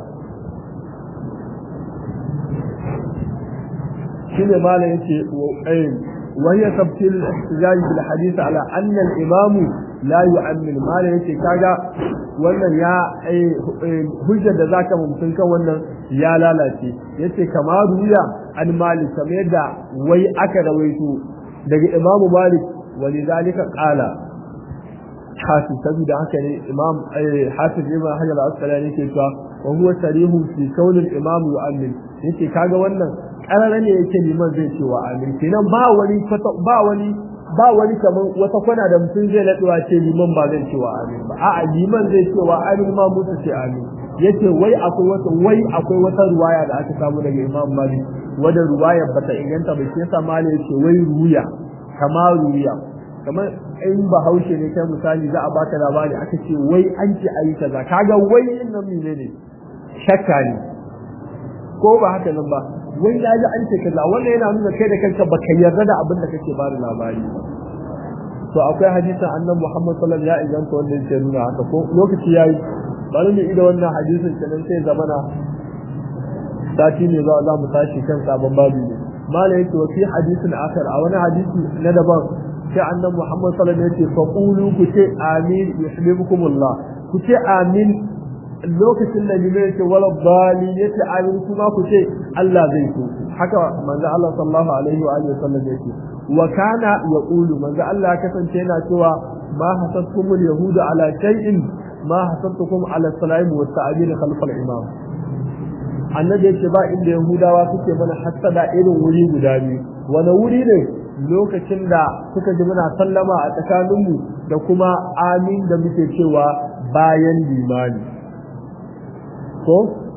shine mala yace وهي تفصيل الاحتجاج بالحديث على أن الإمام لا يؤمن ما لا يتي كاغا wannan ya hujjar da zaka mumkin kan wannan ya lalace yace kama ruya an malik kamar yadda wai aka rawaito daga imamu malik walidhalika qala hafiz saboda haka ne imam hafiz ibn hajar al-asqalani yake cewa wa huwa sarihu fi kaunil imam yu'min yace kaga wannan karara ne yake liman zai cewa amin kenan ba wani ba wani ba wani kaman wata kwana da mutum zai naduwa ce liman ba zai cewa amin ba a'a liman zai cewa amin ma mutu ce amin yace wai akwai wata wai akwai wata ruwaya da aka samu daga imam malik wadda ruwaya bata inganta ba sai sa malik yace wai ruya kama ruya kamar in bahaushe ne kai misali za a baka labari aka ce wai an ce ayi kaza kaga wai din nan ne shakka ne ko ba haka nan ba wai ya ji an ce kaza wannan yana nuna kai da kanka baka yarda da abin da kake bada labari to akwai hadisin annan Muhammad sallallahu alaihi wasallam ya wanda yake nuna haka ko lokaci yayi bari mu ida wannan hadisin kenan sai zamana sati ne za za mu tashi kan sabon babu ne mala yake wa fi hadisin akhar a wani hadisi na daban sai annan Muhammad sallallahu alaihi wasallam ya ce faqulu ku ce amin yuhibbukumullah ku ce amin lokacin da limai yake wala bali yace amin kuma ku ce Allah zai so haka manzo Allah sallallahu alaihi wa alihi wasallam yake wa kana yaqulu manzo Allah kasance yana cewa ma hasabtumul yahudu ala shay'in ma hasabtukum ala salaim wa ta'dil khalf al imam annabi yace ba inda yahudawa suke mana hasada irin wuri guda biyu wani wuri ne lokacin da suka ji muna sallama a tsakaninmu da kuma amin da muke cewa bayan limani ko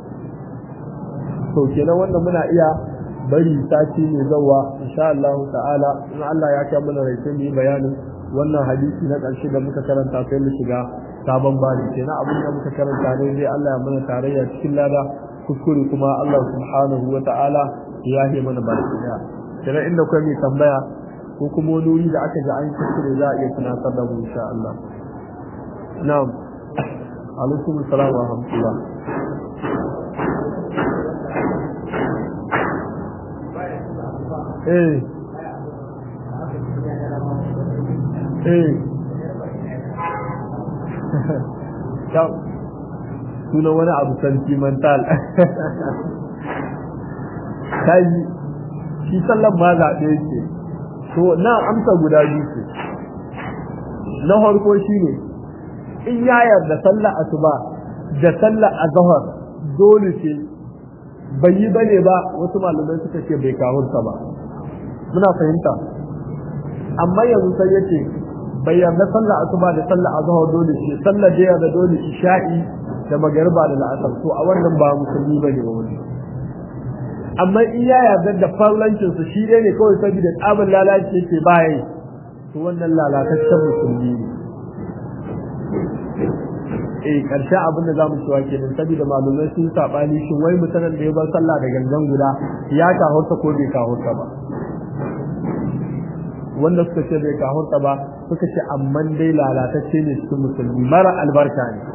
to kenan wannan muna iya bari sati ne zawa insha Allah ta'ala in Allah ya kai mana rai sai mu yi bayanin wannan hadisi na ƙarshe da muka karanta sai mu shiga sabon bani kenan abin da muka karanta ne dai Allah ya mana tarayya cikin lada kuskure kuma Allah subhanahu wa ta'ala ya yi mana baki daya kenan inda kai mai tambaya ko kuma wani wuri da aka ji an kuskure za a iya tunatar da mu insha Allah na'am alaikum assalam wa rahmatullah eh eh yau suna wani abu sentimental kai shi sallan ma zaɓe ce to na amsa guda biyu ce na farko shi ne in ya yarda sallar asuba da sallar azhar dole ce bai yi bane ba wasu malamai suka ce bai kawunta ba muna fahimta amma yanzu sai yace bai yarda sallar asuba da sallar azhar dole ce sallar da yarda dole isha'i da magariba da la'asar to a wannan ba musulmi bane ba wani amma in ya yarda da farlancin su shi dai ne kawai saboda tsabin lalaci yake baya to wannan lalataccen musulmi ne eh karshe abin da zamu cewa kenan saboda malumai sun sabani shin wai mutanen da ya bar sallah da gangan guda ya kahurta ko bai kahurta ba wanda suka ce bai kahurta ba suka ce amma dai lalatacce ne cikin musulmi mara albarka ne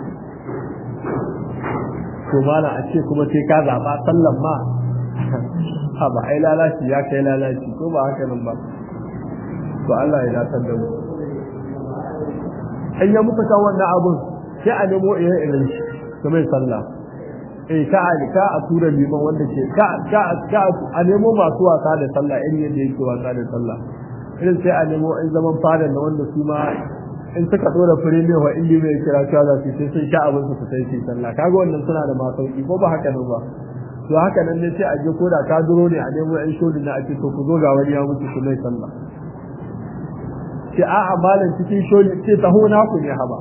to mala a ce kuma sai ka zaba sallan ma ha ba ai lalaci ya kai lalaci ko ba haka nan ba to Allah ya dace da mu in ya muka kan wannan abun sai a nemo irin irin shi to mai sallah eh ka a ka a tura liman wanda ke ka ka ka a nemo masu wasa da sallah irin yadda yake wasa da sallah irin sai a nemo in zaman fada da wanda su ma in suka dora premier wa inda mai kira cewa za su sai sun sha abin su sai su sallah kaga wannan suna da masauki ko ba haka nan ba to haka nan ne sai a je koda ka duro ne a nemo ɗan shodin na a ce to ku zo ga wani ya mutu su mai sallah ce a'a malam cikin sholi ce taho na ku ne haba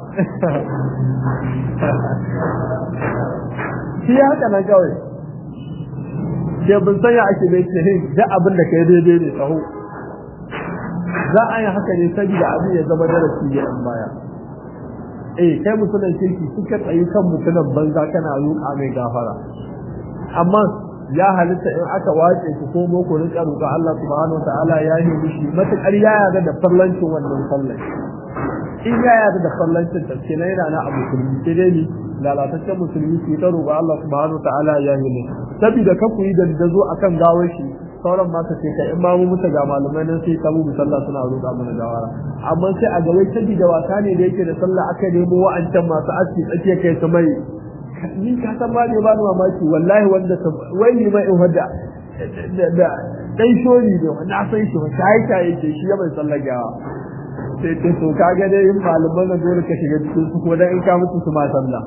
shi haka nan kawai ke bin sanya ake bai ce da abin da kai daidai ne tsaho za a yi haka ne saboda abin ya zama darasi ga yan baya eh kai mutumin kirki suka tsayi kan mutumin banza kana roƙa mai gafara amma ya halitta in aka wace ku ko boko rinka roƙa Allah subhanahu wataala ya yi mishi matakar ya yarda da fallancin wannan sallar in ya yarda da fallancin ta ce yana na abu musulmi sai dai ni lalataccen musulmi su ta roƙa Allah subhanahu wataala ya yi ne saboda ka ku yi dandazo akan gawar shi sauran ma ce kai in ma mu muta ga malamai nan sai ta mu sallah suna roƙa mana gawara amma sai a gawai saboda wasa ne da yake da sallah aka nemo wa'ancan masu aski tsakiya kai su mai ni ka san ma ne ba ni mamaki wallahi wanda ta wai ni mai in wanda da dai shori ne wanda san shi ba sai ta yake shi ya bai sallah gawa sai ta to kaga dai in malaman nan dole ka shiga cikin su ko dan in ka mutu su ma sallah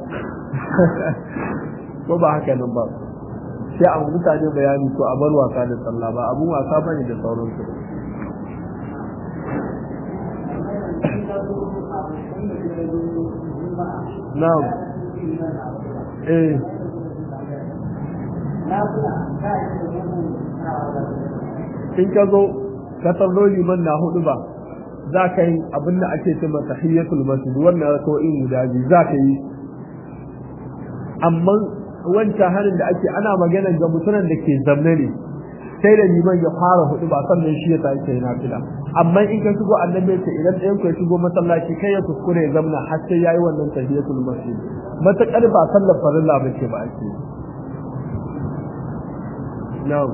ko ba haka nan ba sai a mutane bayani to a bar wasa da sallah ba abun wasa bane da sauransu na'am eh in ka zo ka tarro liman na hudu ba za ka yi abin da ake ce masa tahiyyatul masjid wannan ko in guda biyu za ka yi amma wancan harin da ake ana magana ga mutumin da ke zamne ne sai da liman ya fara hudu ba sannan shi ya tashi yana fila amma in ka shigo annabi ce idan ɗayan ku ya shigo masallaci kai ya kuskure ya zamna har sai yayi wannan tahiyatul masjid matakar ba sallar farilla ba ce ba ake na'am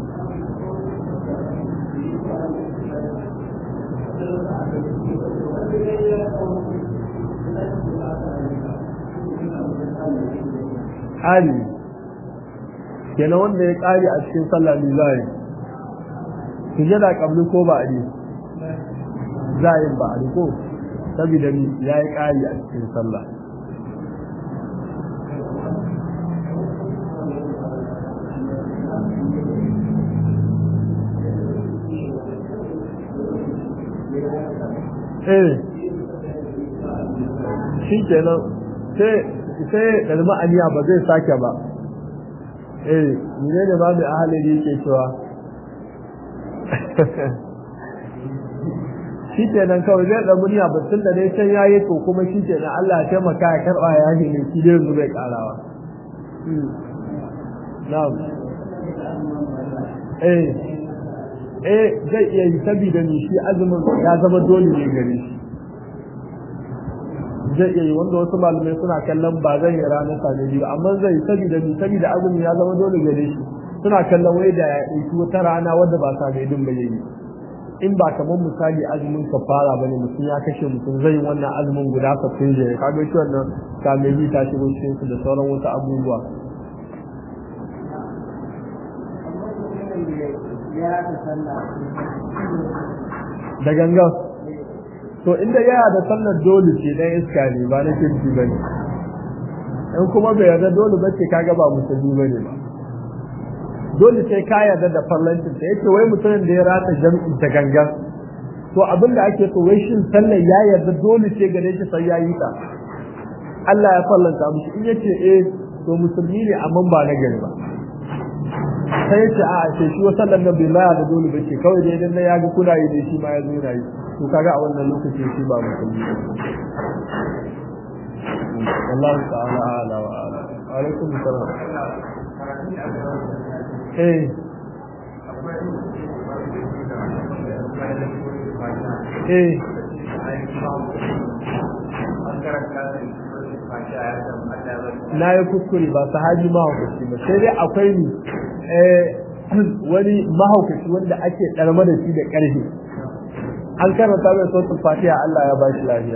hali kenan wanda ya kare a cikin sallah ne za yi sujada kabli ko ba ne za yi ba a ko saboda ni ya yi kare a cikin sallah eh shi kenan sai sai kalma aniya ba zai sake ba eh ne ne ba mai ahalin yake cewa shi ke nan kawai zai da murya ba tun da dai can yayi to kuma shi ke nan Allah ya taimaka ya karba ya yi ne shi dai yanzu bai karawa na'am eh eh zai iya yi saboda ni shi azumin ya zama dole ne gare shi zai iya yi wanda wasu malamai suna kallon ba zai yi ranar same biyu amma zai saboda ni saboda azumi ya zama dole gare shi suna kallon wai da ya ɗauki wata rana wadda ba same din ba yayi in ba kamar misali azumin kafara bane mutum ya kashe mutum zai wannan azumin guda kafin da ya kaga shi wannan same biyu ta shigo cikin su da sauran wasu abubuwa da gangan to inda yana da sallar dole ce dan iska ne ba na kirki ba ne in kuma bai yarda dole ba ce kaga ba musulmi ba ne ba dole sai ka yarda da fallancin ta yake wai mutumin da ya rata jam'i da gangan to abin da ake so wai shin sallar ya yarda dole ce gare shi sai ya yi ta Allah ya fallanta mushi in yace eh to musulmi ne amma ba na gari ba sai yace a ce shi sallar nan bai ma da dole ba ce kawai dai dan ya ga kuna yi da shi ma ya zo yana yi to kaga a wannan lokacin shi ba musulmi ba Allah ta'ala ala wa ala alaikum salam eh eh na yi kuskure ba sahabi mahaukaci ba sai dai akwai ni wani mahaukaci wanda ake ɗarma da shi da ƙarfi an karanta mai sautin fatiha Allah ya bashi lafiya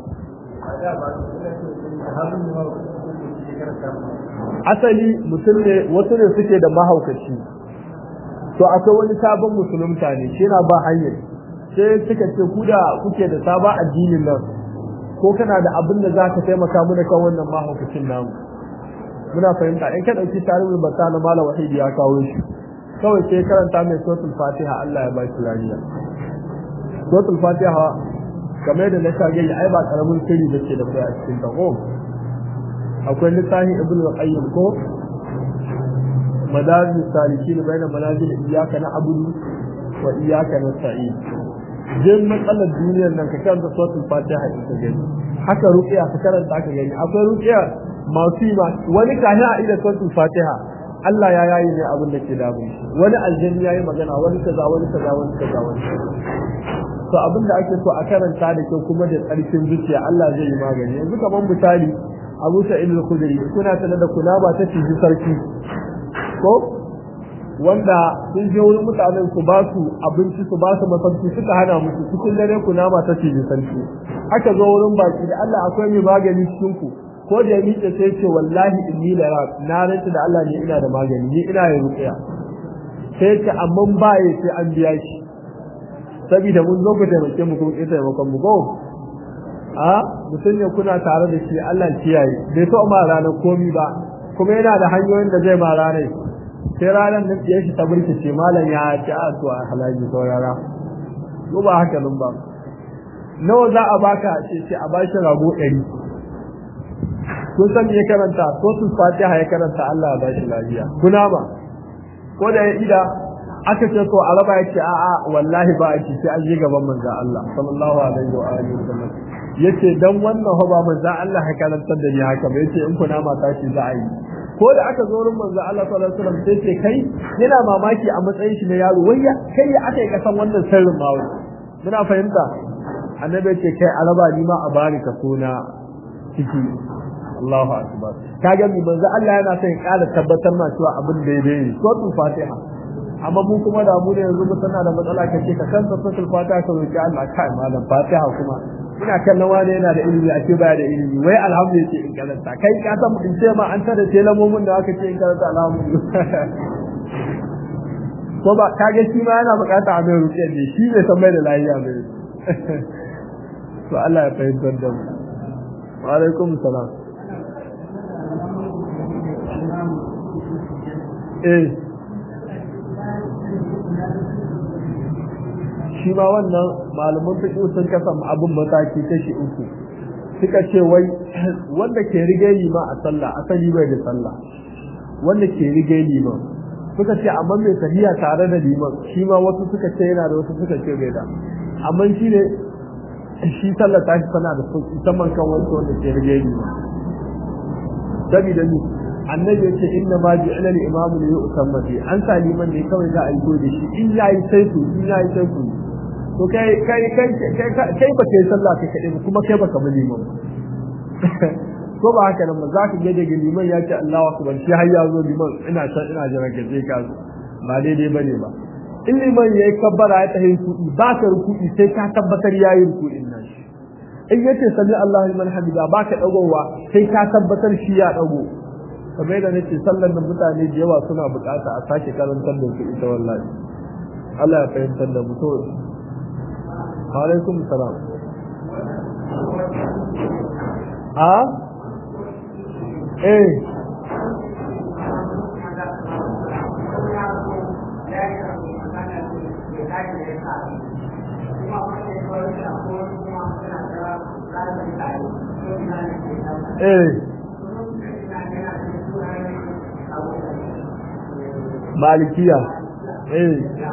asali mutum ne wasu ne suke da mahaukaci to akwai wani sabon musulunta ne shi na ba hanyar sai suka ce ku da kuke da sabon addinin nan ko kana da abin da za ka taimaka mana kan wannan mahaukacin namu muna fahimta in ka ɗauki tarihin bata na malam wahidi ya kawo shi kawai sai karanta mai sautin fatiha Allah ya bashi lafiya suratul fatiha kamar da na shage ai ba karamin sirri da ke da kai a cikin ta ko akwai littafin ibn al-qayyim ko madarij salikin baina manazil iyyaka na'budu wa iyyaka nasta'in jin matsalar duniyar nan ka karanta suratul fatiha ita gani haka ruqiya ka karanta ka gani akwai ruqiya masu yi wani kahi a ida suratul fatiha Allah ya yayi ne abin da ke damun shi wani aljanni yayi magana wani kaza wani kaza wani kaza wani to abin da ake so a karanta da kyau kuma da tsarkin zuciya Allah zai yi magani yanzu kamar misali Abu Sa'id al-Khudri kuna tana da kuna ba ta ciji sarki ko wanda sun je wurin mutanen su ba su abinci su ba su masauki suka hana musu cikin dare kuna ba ta ciji sarki aka zo wurin baki da Allah akwai mai magani cikin ku ko da ya miƙe sai ce wallahi inni la na rantsa da Allah ne ina da magani ni ina yin ruqiya sai ce amma ba ya sai an biya shi saboda mun zo ku taimake mu kuma ita taimakon mu ko a mutum ne kuna tare da shi Allah kiyaye bai so ma ranar komi ba kuma yana da hanyoyin da zai ma ranar sai ranar nan ya shi ta burkice malam ya ci a to a halaji saurara ko ba haka nan ba nawa za a baka ce ce a bashi rago ɗari kun san ya karanta ko sun fatiha ya karanta Allah ya bashi lafiya kuna ba ko da ya ida aka ce to araba ya ce a'a wallahi ba a ci sai an yi gaban manzo Allah sallallahu alaihi wa alihi wasallam yace dan wannan ho ba manzo Allah ya karantar da ni haka ba yace in kuna mata shi za a yi ko da aka zo wurin manzo Allah sallallahu alaihi wasallam sai ce kai yana mamaki a matsayin shi na yaro wayya kai ya aka yi kasan wannan sirrin ma muna fahimta annabi ce kai araba ni ma a bari ka sona ciki Allahu akbar kaga mi manzo Allah yana son ya ƙara tabbatar ma cewa abin daidai ne suratul fatiha amma mu kuma da mu ne yanzu mu tana da matsala kace ka kanta suratul fatiha ka roki Allah kai malam fatiha kuma ina kallon wani yana da ilimi a ce baya da ilimi wai alhamdulillah ce in karanta kai ka san in ce ma an tada ce lamomin da aka ce in karanta alhamdulillah ko ba kage shi ma yana bukata a mai rukiya ne shi bai san mai da lafiya bai to Allah ya fahimtar da mu wa alaikum salam eh shi ma wannan malaman fiqh sun kasa abin mataki kashi uku suka ce wai wanda ke rige lima a sallah asali bai da sallah wanda ke rige liman suka ce amma mai tafiya tare da liman shi ma wasu suka ce yana da wasu suka ce bai da amma shi ne shi sallah ta shi tana da sauki saman kan wasu wanda ke rige liman sabida ni annabi ya ce inna ma ji'ala al-imam li yu'tamma bi an sa liman ne kawai za a yi da shi in yayi sai su in yayi sai su to kai kai kai kai kai ba kai sallah kai kadai ba kuma kai baka bi liman ko ba haka nan ba za ka ga daga liman ya ce Allahu akbar shi har ya zo liman ina san ina jira ka je ka ba daidai bane ba in liman yayi kabbara ya tahi kuɗi ba ka rukuɗi sai ka tabbatar yayi rukuɗin nan in yace sami Allahu liman hamida ba ka dagowa sai ka tabbatar shi ya dago kamar da nake sallar da mutane da yawa suna bukata a sake karantar da su ita wallahi Allah ya fahimtar da mu to alaikum salam a eh eh malikiya eh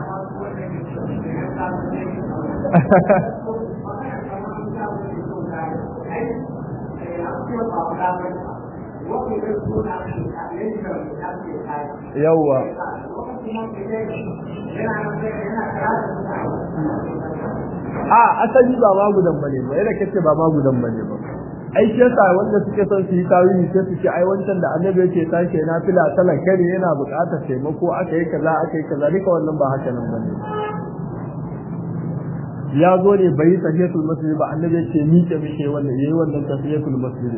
yawwa a asali ba ma gudan bane ba yadda kace ba ma gudan bane ba ai shi yasa wanda suke son su yi tawili sai su ce ai wancan da annabi yake tashi na fila salan kare yana buƙatar taimako aka yi kaza aka yi kaza duka wannan ba haka nan bane ya zo ne bai yi tahiyatul masjid ba annabi yake miƙe miƙe wannan yayi wannan tahiyatul masjid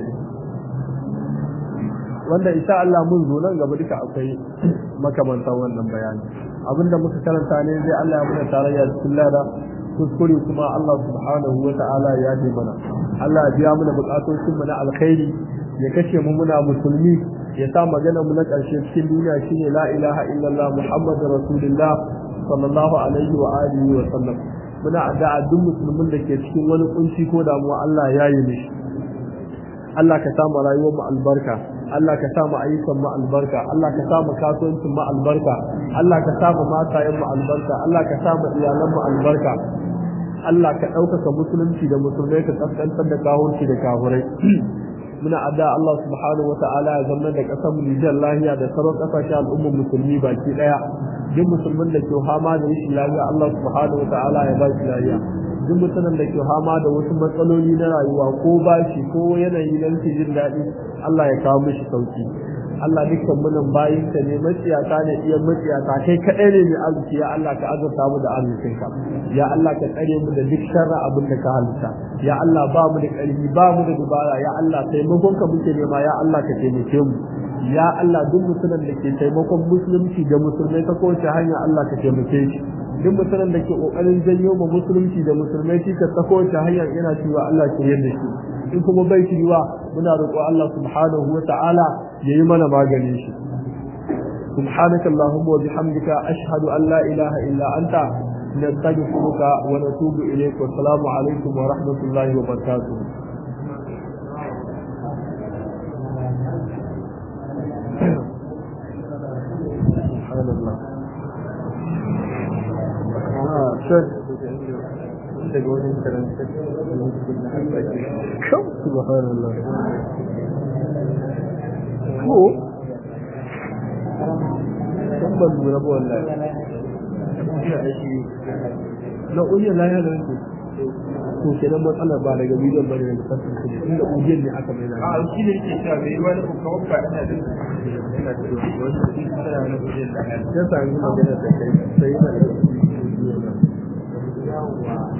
wanda insha Allah mun zo nan gaba duka akwai makamantan wannan bayani abinda muka karanta ne zai Allah ya muna tarayya cikin lada kuskure kuma Allah subhanahu wa ta'ala ya ji mana Allah ya biya mana bukatocin mu na alkhairi ya kashe mu muna musulmi ya sa magana mu na ƙarshe cikin duniya shine la ilaha illallah muhammadur rasulullah sallallahu alaihi wa alihi wa sallam muna addu'a duk musulmin da ke cikin wani kunci ko damuwa Allah ya yi mishi Allah ka sa mu rayuwar mu albarka Allah ka sa mu ayyukan mu albarka Allah ka sa mu kasuwancin mu albarka Allah ka sa mu matayen mu albarka Allah ka sa mu iyalan mu albarka Allah ka ɗaukaka musulunci da musulmai ka kaskantar da kahurci da kahurai muna adda Allah subhanahu wata'ala ya zama da ƙasar mu Nijar lahiya da sauran ƙasashen al'ummar musulmi baki ɗaya duk musulmin da ke hama da rashin lafiya Allah subhanahu wata'ala ya ba shi lafiya duk mutumin da ke hama da wasu matsaloli na rayuwa ko bashi ko yanayi na rashin jin daɗi Allah ya kawo mishi sauki Allah dukkan munan bayin ka ne maciyata ne iya maciyata kai kaɗai ne mai arziki ya Allah ka azurta mu da arzikinka ya Allah ka tsare mu da duk sharra abin da ka halitta ya Allah ba mu da ƙarfi ba mu da dubara ya Allah taimakon ka muke nema ya Allah ka taimake mu ya Allah duk mutumin da ke taimakon musulunci da musulmai ta kowace hanya Allah ka taimake shi duk mutumin da ke kokarin janyo ma musulunci da musulmai shi ka ta kowace hanya yana cewa Allah ke yadda shi in kuma bai shiriwa muna roƙo Allah subhanahu wa ta'ala yayi mana maganin shi سبحانك اللهم وبحمدك أشهد أن لا إله إلا أنت نستغفرك ونتوب إليك والسلام عليكم ورحمة الله وبركاته سبحان الله آه شك سبحان الله هو san ban lura ba wallahi na ujiyar lahiya da yanku to ke nan matsalar ba daga bidiyon ba daga sassan kudi inda ujiyar ne aka mai a shi ne ke cewa mai wani kawai ba ina da ina da wani tana na ujiyar lahiya ya sami magana da kai sai yana da